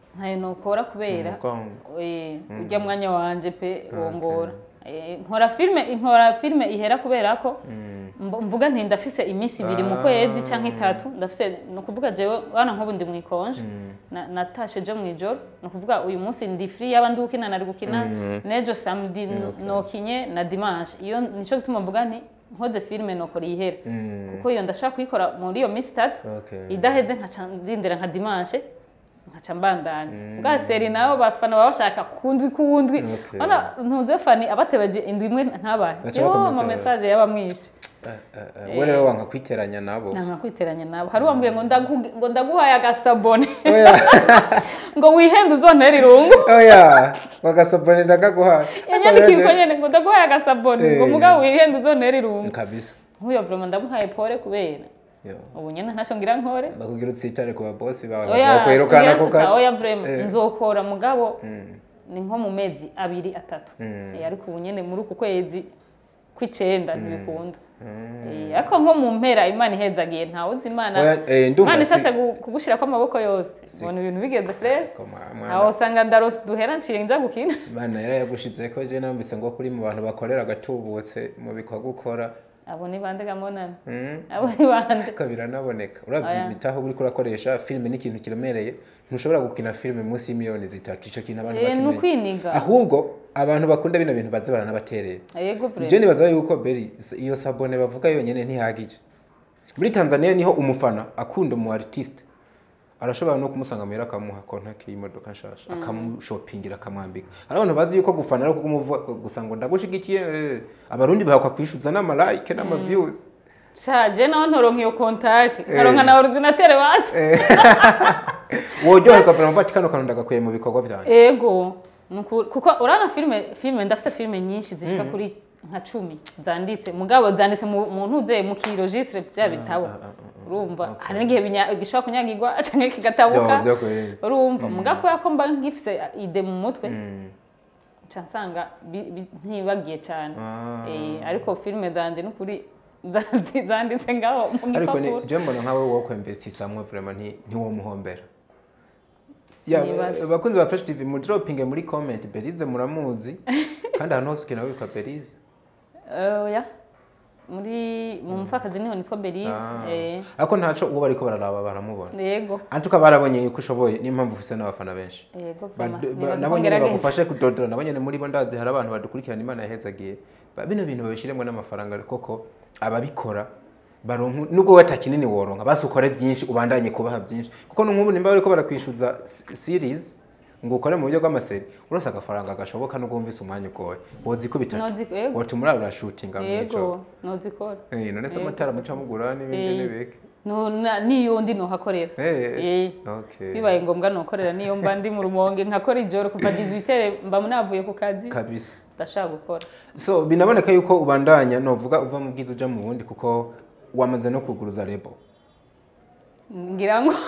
ntayo nokora kubera umugongo Eh, ujya mwanya wanje pe wongora Eh, nkora filme nkora filme ihera kubera ko mb- mvuga nti ndafise iminsi ibiri mu kwezi canke itatu ndafise ni ukuvuga jewe wana nk'ubu ndi mwikonje Na- natashe jo mwijoro ni ukuvuga uyu munsi ndi free yaba ndi gukina nari gukina nejo samedi nokinye na dimanche iyo nico gituma mvuga nti nkoze filme nokora ihera kuko iyo ndashaka kuyikora muri iyo minsi itatu Okay. idaheze nkaca ndindira nka dimanche nkaca mbandanya bwa seri nayo bafana baba bashaka kundwi kuwundwi Okay. ona ntuze fani abatebaje indwi imwe ntabaye Baca yo bakomeza ama message yaba mwinshi Eh, eh, eh, we rero wanga kwiteranya nabo nanga kwiteranya nabo hari uwambwiye ngo ndagu- ngo ndaguhaye agasabone oya ngo wihende uzontera irungu oya bagasabone ndakaguhaye yanyandikiye uko nyene ngo ndaguhaye agasabone ngo Eh. mugabo wihende uzontera irungu kabisa nk'uyo vrema ndamuhaye pole kubera Yo. ubu nyene ntaco ngira nkore bakubwira utsitare ku babosi bawe oya bazakwirukana ku siyansi ta- oya kazi vrema Eh. nzokora mugabo ni nko mu mezi abiri atatu Eh, ariko ubu nyene muri uku kwezi kw'icenda ntibikunda Eh, ariko nko mu mpera imana ihezagiye ntawe uzi imana Oya, eh, ndumva imana si- ishatse gu- kugushirako amaboko yose ubona ibintu bigeze fresh Koma, aho mwana usanga ndarose duhera nciye nja gukina Imana yari yagushizeko je nambise ngo kuri mu bantu bakorera agatubutse mu bikorwa ukora abo ni bande gamonana Mm. abo ni bande ariko biranaboneka Oya. urabyitaho uriko urakoresha filime n'ikintu kiremereye ntushobora gukina filime munsi y'imiliyoni zitatu ico kintu abantu Eh, ni bakimenya ukwiniga ahubwo abantu bakunda bino bintu baze baranabaterera yego vrema je nibaza yuko beri iyo sabone bavuga yonyene ntihagije muri tanzania niho umufana akunda umu artiste arashobora no kumusanga muhera akamuha kontake y'imodoka nshasha akamushopingira akamwambika hari abantu bazi yuko gufana ari ukumuvuga gusa ngo ndagushigikiye eh, abarundi bahakwa kwishuza n'amalike n'amaviews shaje naho ntoronka iyo kontake nkaronka na ordinatere basi woryoherwa vuga mvuga ati kano kantu ndagakuye mu bikorwa vyanjye ego nuku- kuko urana filime filime ndafite filime nyinshi zishika kuri nka cumi zanditse mugabo zanditse mu mu ntuze mu kiregistre bya bitabo urumva hari n'igihe binya- gishobora kunyagirwa canke kigatabuka Vyo- vyo kweli. urumva mugabo kubera ko mba ngifise ide mu mutwe nca nsanga bi- bi- ntibagiye cyane Ah. Eh, ariko filime zanje n'ukuri zandi- zanditse ngaho mu ariko ni gipapuro je mbona nkawe wo kwemvestisamwe vraiment nti ntiwomuhombera Ya, Sinibaza. bakunzi ba Fresh TV mudropinge muri comment Belize muramuzi kandi ahantu hose ukina witwa Belize oya muri mu mupfakazi niho nitwa Belize Ah. eh, ariko ntaco uwo bariko bararaba baramubona yego antuka barabonye yuko ushoboye niyo mpamvu ufise n'abafana benshi yego Ba- vraiment ba- nibaza ko nabo nyene ngerageza bagufashe kudodora nabo nyene muri bo ndazi hari abantu badukurikirana imana yahezagiye Ba- bino bintu babishiremwo n'amafaranga koko ababikora baronka nubwo wata kinini woronka basi ukore vyinshi ubandanye kubaha vyinshi kuko nk'ubu nimba bariko barakwishuza s- series ngo ukore mu buryo bw'amaseri urose agafaranga gashoboka nubwo wumvise umwanya ugoye wozikubita Nozi- yego. wotuma urara urashutinga mw'ico yego nozikora Eh, none se amatara muca mugura n'ibindi Eh. n'ibiki No- na- niyo ndi nohakorera Eh, Eh. okay. bibaye ngombwa nokorera niyo mba ndi mu rumonge nkakora ijoro kuva 18 mba navuye ku kazi kabisa ndashaka gukora so binaboneka yuko ubandanya novuga uva mu bwiza uja mu bundi kuko wamaze no kuguruza rebo ngira ngo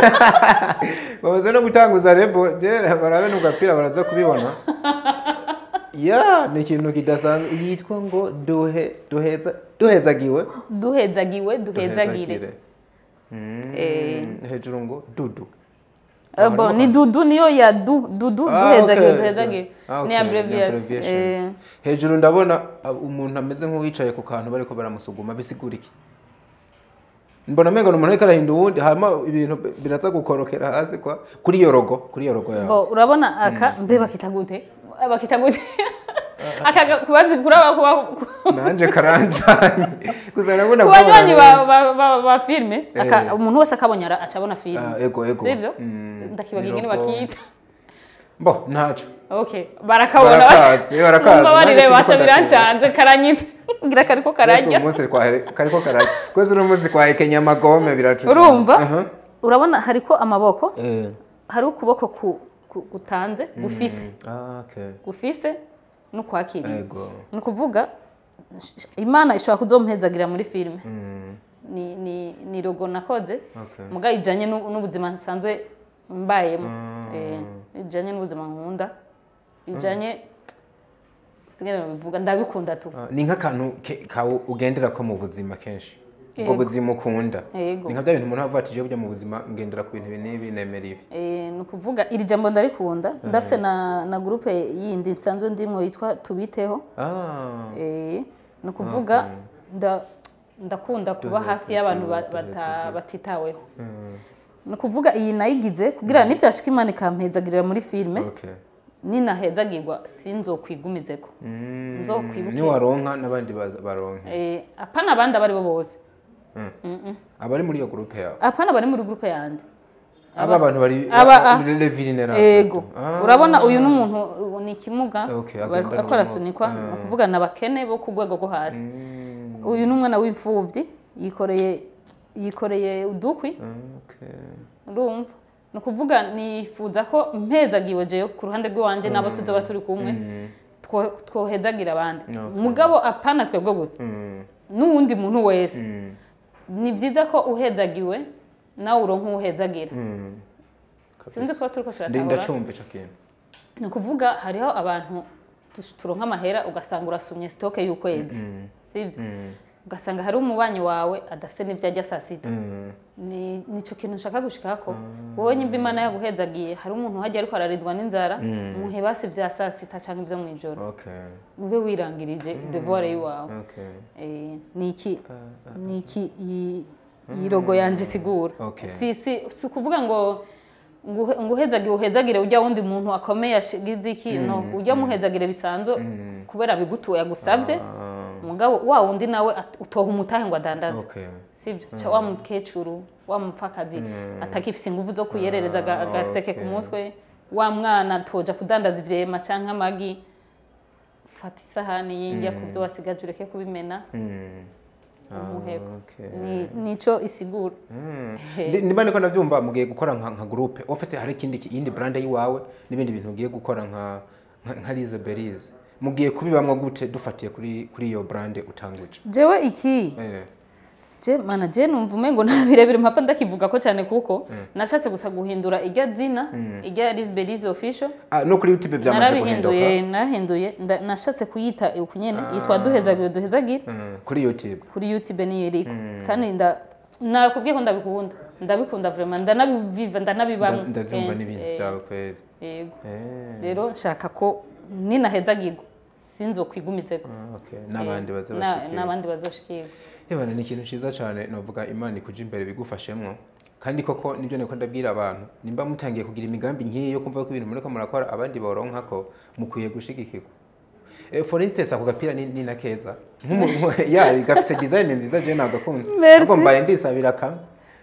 bamaze no gutanguza rebo je barabe n'ugapira baraza kubibona ya ni ikintu kidasanzwe yitwa ngo duhe duheza duhezagiwe duhezagiwe duhezagire Duhezagire. Mm, Eh. hejuru ngo dudu Eh, bon ni dudu niyo ya du dudu Ah, duhezagire okay. duhezagire Ah, ni okay, abbreviation abbreviation. Eh, hejuru ndabona uh, umuntu ameze nk'uwicaye ku kantu bariko baramusuguma bisigura iki mbona mengo ni umuntu ariko arahinda uwundi hama ibintu biraza gukorokera hasi kwa kuri iyo rogo kuri iyo rogo yawe bo urabona aka mbe bakita gute Eh, bakita gute aka ga- kubazi kuraba kuba nanje karanjanye gusa nabona ku banywanyi ba, ba, ba, ba filme aka Eh. umuntu wese akabonye ara- aca abona filme Ah, ego, ego. sivyo Mm, ndakibaga ni ingene rogo. bakita mbo ntaco okay barakabona Barakazi, barakazi. mumbabarire Nanjye basha siniko birancanze karanyitse ngira kariko kwese kararya uyu munsi kwahere- kariko kararya kwese uno munsi kwahekenya amagome biratuja urumva Aha. urabona hariko amaboko Eh. hari ukuboko ku, ku, gutanze gufise Ah, okay. gufise n'ukwakiriye ego ni ukuvuga sh- imana ishobora kuzompezagira muri filime Mm, ni, ni, ni rogo nakoze okay. muga ijanye n'u- n'ubuzima nsanzwe mbayemo eh, ijanye n'ubuzima nkunda ijanye singene bivuga ndabikunda tu Ah, ni nk'akantu ke- kawe ugendera ko mu buzima kenshi ubwo Yego. buzima ukunda Yego. ni nka bya bintu umuntu avuga ati "Jewe burya mu buzima ngendera ku bintu ibi n'ibi nemera ibi Eh, ni ukuvuga iri jambo ndarikunda ndafise na, na gurupe yindi nsanzwe ndimwo yitwa tubiteho ah Eh, ni ukuvuga nda- ndakunda kuba Duhetse, hafi y'abantu ba- duhetse, bata- duhetse. batitaweho mm, ni ukuvuga iyi nayigize kugira nivyashika imana ikampezagirira muri filime okay ninahezagirwa sinzokwigumizeko Mm, Nzokwibuke. niwaronka n'abandi baza- baronke Eh, apana abandi abari bo bose abari muri iyo gurupe yawe apana bari muri gurupe yanjye aba bantu bari aba- le vulnerable ego Ah. urabona uyu ni umuntu ubu ni ikimuga Okay, bariko- agendana ariko ubumuga. arasunikwa ni ukuvuga ni abakene bo ku rwego rwo hasi Mm, uyu ni umwana w'imfubyi yikoreye yikoreye udukwi okay urumva ni ukuvuga nifuza ko mpezagiwe jewe ku ruhande rw'iwanje n'abo tuzoba turi kumwe two- twohezagira abandi Okay. mugabo apana twebwe gusa Mm, n'uwundi muntu wese mm, ni byiza ko uhezagiwe nawe uronka uwuhezagira mm. sinzi ko turiko Ndi- turatahura ndacumva ico kintu ni ukuvuga hariho abantu tu- turonka amahera ugasanga urasumye sitoke y'ukwezi sibyo Mm, ugasanga hari umubanyi wawe adafite n'ibyo ajya saa sita mm, ni nicyo kintu nshaka gushikako wowe nyimba imana yaguhezagiye hari umuntu hajya ariko ararizwa n'inzara muhe basi vya saa sita canke ivyo mw'ijoro okay ube wirangirije devoir yiwawe okay Eh, ni iki ni iki iyi- iyi rogo yanje isigura Okay. si si si ukuvuga ngo nguhe- nguhezagire uhezagire ujya wundi muntu akomeye ashigize iki no ujya muhezagire bisanzwe kubera bigutuye agusavye Ah, mugabo wa wundi nawe at- utoha umutahe ngo adandaze okay sibyo ca wa mukecuru wa mupfakazi atakifise inguvu zo kuyerereza aga- agaseke ku okay. mutwe wa mwana toja kudandaza ivyema canke amagi fata isahani yinjya ku vyo wasigaje ureke kubimena Mm. umuheko okay. Ni- nico isigura Ndi- niba niko ndabyumva mugiye gukora nka nka groupe ufite hari ikindi ki- iyindi brand yiwawe n'ibindi bintu ugiye gukora nka nka- nka Lize Berize mugiye kubibamwo gute dufatiye kuri kuri iyo brand utanguje jewe iki eh je mana je numva umengo nta birebire mpapfa ndakivuga ko cyane kuko nashatse gusa guhindura irya zina irya Lisbelize official ah no kuri YouTube byamaze narabihinduye guhinduka narahinduye nda- nashatse kuyita uku nyene yitwa duhezagire duhezagire Mm, kuri YouTube kuri youtube niyo iriko kandi nda nakubwiye ko ndabikunda ndabikunda vraiment ndanabiviva ndanabibamo Nda- ndabyumva kenshi. n'ibintu Eh, byawe kweli yego eh rero nshaka ko ninahezagirwa sinzokwigumizeko ah, okay n'abandi baze Na- bashikira n'abandi bazoshikirwa Ebana ni ikintu ciza cyane novuga imana ikuja imbere bigufashemwo kandi koko nibyo niko ndabwira abantu nimba mutangiye kugira imigambi nk'iyi yo kumva ko ibintu muriko murakora abandi boronka ko mukwiye gushigikirwa Eh, for instance ako gapira ni, ni na keza Nk'umu- ya gafise design nziza je nagakunze Merci. ahubwo mbaye ndisabira kamwe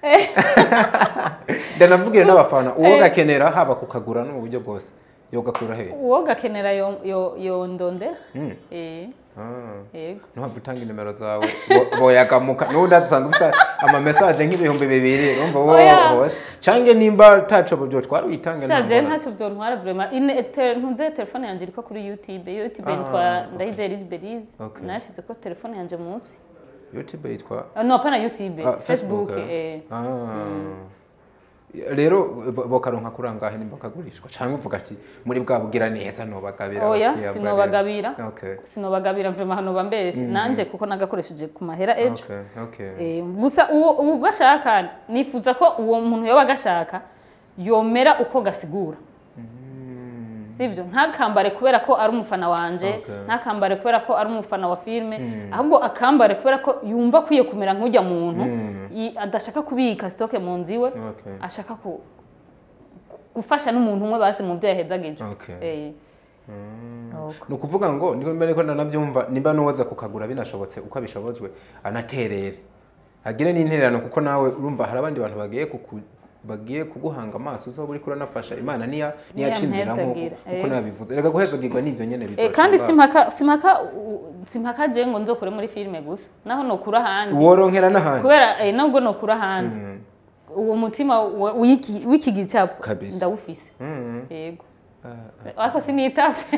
ndanavugira n'abafana uwo gakenera haba kukagura no mu buryo bwose yogakura he uwo gakenera yo- yo- yondondera Mm. Eh, ah. yego ntuhava utanga inimero zawe bo- boyagamuka n'ubundi adusanga ufite amamesaje nk'ibihumbi bibiri urumva Oya. wowe cange nimba taco byo twari witange nta shaje ngorane. ntacyo byontwara vraiment ine te- ntunze telefone yanje iriko kuri youtube youtube Ah, yitwa okay. ndayizeye Lisbelize Okay. nashize ko telefone yanje munsi youtube yitwa Ah, no hapana youtube ah, facebook eh? eh Ah. rero bo- bokaronka kuri angahe nimba kagurishwa canke uvuga ati muri bwa bugira neza nobagabira oya abakiriya bwa sinobagabira rero. okay sinobagabira vraiment hano bambeshe nanje kuko nagakoresheje ku mahera ejo okay okay Eh, gusa uwo uwo gashaka nifuza ko uwo muntu yoba agashaka yomera uko gasigura sibyo ntakambare kubera ko ari umufana wanje Okay. ntakambare kubera ko ari umufana wa filime ahubwo akambare kubera ko yumva akwiye kumera nk'ujya muntu i- adashaka kubika sitoke mu nzu iwe okay ashaka ku- gufasha n'umuntu umwe basi mu byo yahezagije Okay. Eh. Nuko. ni ukuvuga ngo niko mbere ko ndanabyumva nimba n'uwoza kukagura binashobotse uko abishobojwe anaterere agire n'intererano kuko nawe urumva hari abandi bantu bagiye kuku bagiye kuguhanga amaso uzoba uriko uranafasha imana niya niyaca inzira nk'uko Niyampezagire, uko eh. nabivuze reka guhezagirwa n'ibyo nyene Eh, bizoca kandi ngaho. simpaka simpaka u- simpaka je ngo nzokure muri filime gusa naho nokura ahandi woronkera n'ahandi kubera eh, nubwo nokura ahandi uwo mutima wa- w'iki w'iki gicapo Kabisa. ndawufise Mm. yego ariko sinitavye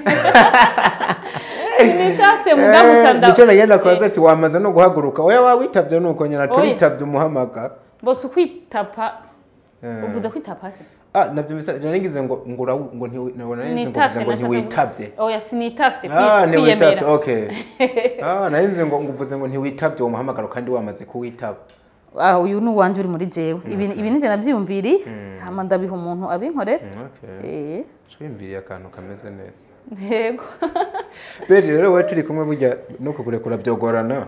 sinitavye muga gusa Eh, nda nico nagenda kubaza ati wamaze no guhaguruka oya wawitavye nuko nyina Oya. turitavye umuhamagara bose ukwitapa Eh. uvuze kwitapa se ah nabyo bisa narigize ngo ngo ura- ngo ntiwi- nabona narigize ngo sinitavye uvuze ngo ntiwitavye oya sinitavye ah kwi- ntiwitavye kwiyemera okay ah narigize ngo ngo uvuze ngo ntiwitavye uwo muhamagaro kandi wamaze kuwitaba Ah, uyu ni uwanje uri muri jewe ibi ibi nije navyiyumviri hama ndabiha umuntu abinkorera Mm, okay eh twiyumviriye akantu kameze neza yego beri rero wowe turi kumwe burya no kukurekura byogorana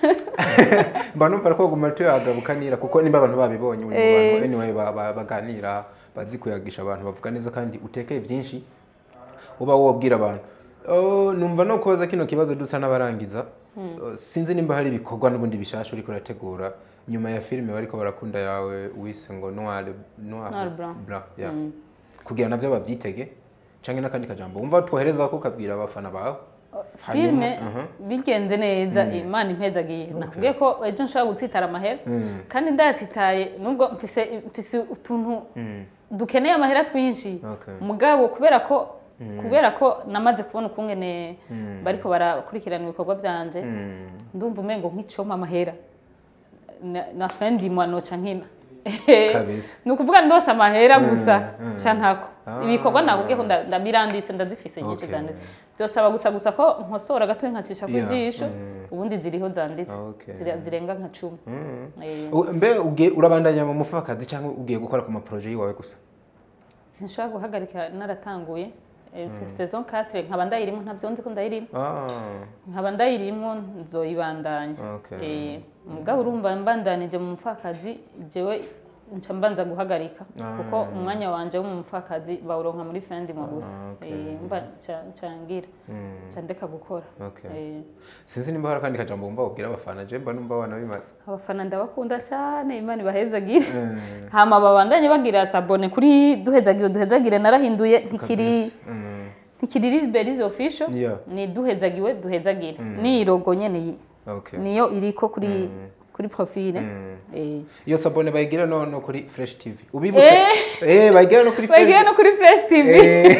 mba numva ko guma tuyagabukanira kuko nimba abantu babibonye uri mu bantu anyway ba- ba- baganira bazi kuyagisha abantu bavuga neza kandi utekeye byinshi uba wobwira abantu Oh, numva no kubaza kino kibazo dusa n'abarangiza Oh, sinzi nimba hari ibikorwa n'ubundi bishasha uriko urategura nyuma ya filime bariko barakunda yawe wise ngo noir noir Noir blanc. blanc yeah. kugira navyo bavyitege canke n'akandi kajambo wumva twohereza ko ukabwira abafana bawe filime aha. bigenze neza imana impezagiye nakubwiye ko ejo nshobora gutsitara amahera kandi ndayatsitaye nubwo mfise mfise utuntu dukeneye amahera twinshi Okay. mugabo kubera ko kubera ko namaze kubona ukungene bariko barakurikirana ibikorwa byanje ndumva umengo nk'icoma amahera na, na fin du mois noca nkina Kabisa. ni ukuvuga ndose amahera gusa ca ntako ibikorwa nakubwiye ko nda- ndabiranditse ndazifise nyinshi Okay. zanditse byosaba gusa gusa ko nkosora gato nkacisha ku Yeah. jisho ubundi ziriho zanditse Okay. Zira- zirenga nka cumi Eh, U- mbe ugiye urabandanya mu mufakazi cyangwa ugiye gukora ku maproje yiwawe gusa sinshobora guhagarika naratanguye Eh, saison 4 nkaba ndayirimo ntavyo nzi ko ndayirimo ah nkaba ndayirimo nzoyibandanya Okay. Eh, mugabo urumva mbandanije mu mupfakazi jewe nca mbanza guhagarika kuko umwanya wanje wo mu mupfakazi bawuronka muri fin du mois gusa okay. Eh, mva nca- nca ngira nca ndeka gukora Okay. Eh, sinzi nimba hari akandi kajambo wumva wabwira abafana je mba numva wanabimaze abafana ndabakunda cyane imana ibahezagire hama babandanye bagira sabone kuri duhezagire duhezagire narahinduye ntikiri Mm. ntikiri lisberize official Yeah. ni duhezagiwe duhezagire ni logo nyene iyi okay niyo iriko kuri kuri profile eh iyo sabone bayigira no no kuri fresh tv ubibutse eh bayigira no kuri bagiye no kuri fresh tv Eh.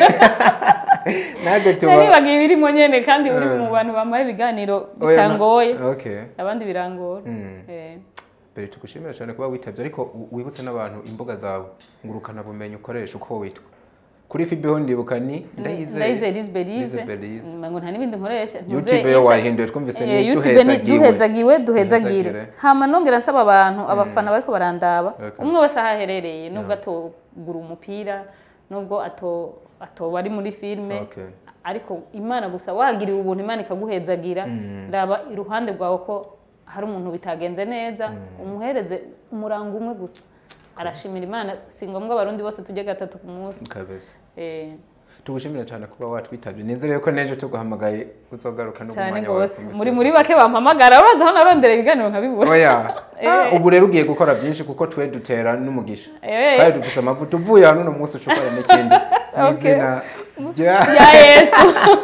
ntabwo tuba nari bagiye birimo nyene kandi uri mu bantu bamaye ibiganiro Oya, na- bitangoye okay abandi birangora eh mbere tugushimira cyane kuba witabye ariko u- wibutse n'abantu imbuga zawe ngurukana bumenyi ukoresha uko witwa kuri fibeho ndibuka ni ndayize lisberize Lisberize. ngo nta n'ibindi nkoresha youtube yo wayihinduye twumvise Eh, ni YouTube ni duhezagiwe duhezagiwe duhezagire Duhezagire. hama nongera nsaba abantu abafana bariko barandaba Okay. umwe wese aho aherereye nubwo atogura umupira nubwo ato atoba ari muri filime Okay. ariko imana gusa wagiriwe ubuntu imana ikaguhezagira raba iruhande rwawe ko hari umuntu bitagenze neza umuhereze umurango umwe gusa arashimira imana si ngombwa abarundi bose tujye gatatu ku munsi kabeza Eh, tugushimira cyane kuba watwitabye nizere ko n'ejo tuguhamagaye uzogaruka no mu cyane mwanya wawe rwose ku muri misozi. muri bake bampamagara urazi aho narondera ibiganiro nkabibura oya Ah, ubu rero ugiye gukora byinshi kuko twe dutera n'umugisha Eh. kandi dufite amavuta uvuye hano uno munsi ucukora n'ikindi mu Okay. izina rya ya yesu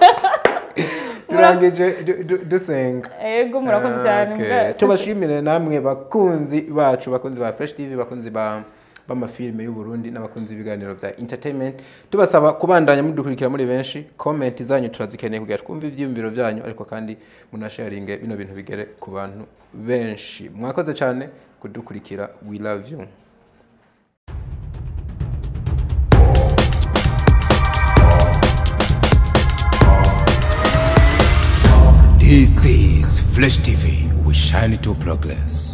turangije du- du- dusenga ego murakoze cyane Okay. mbwa- tubashimire namwe bakunzi bacu bakunzi ba fresh tv bakunzi ba b'amafilime y'u Burundi n'abakunzi b'ibiganiro bya entertainment tubasaba kubandanya mudukurikira muri benshi comment zanyu turazikeneye kugira twumve ibyiyumviro byanyu ariko kandi munasharinge bino bintu bigere ku bantu benshi mwakoze cyane kudukurikira we love you This is Flesh TV. We shine to progress.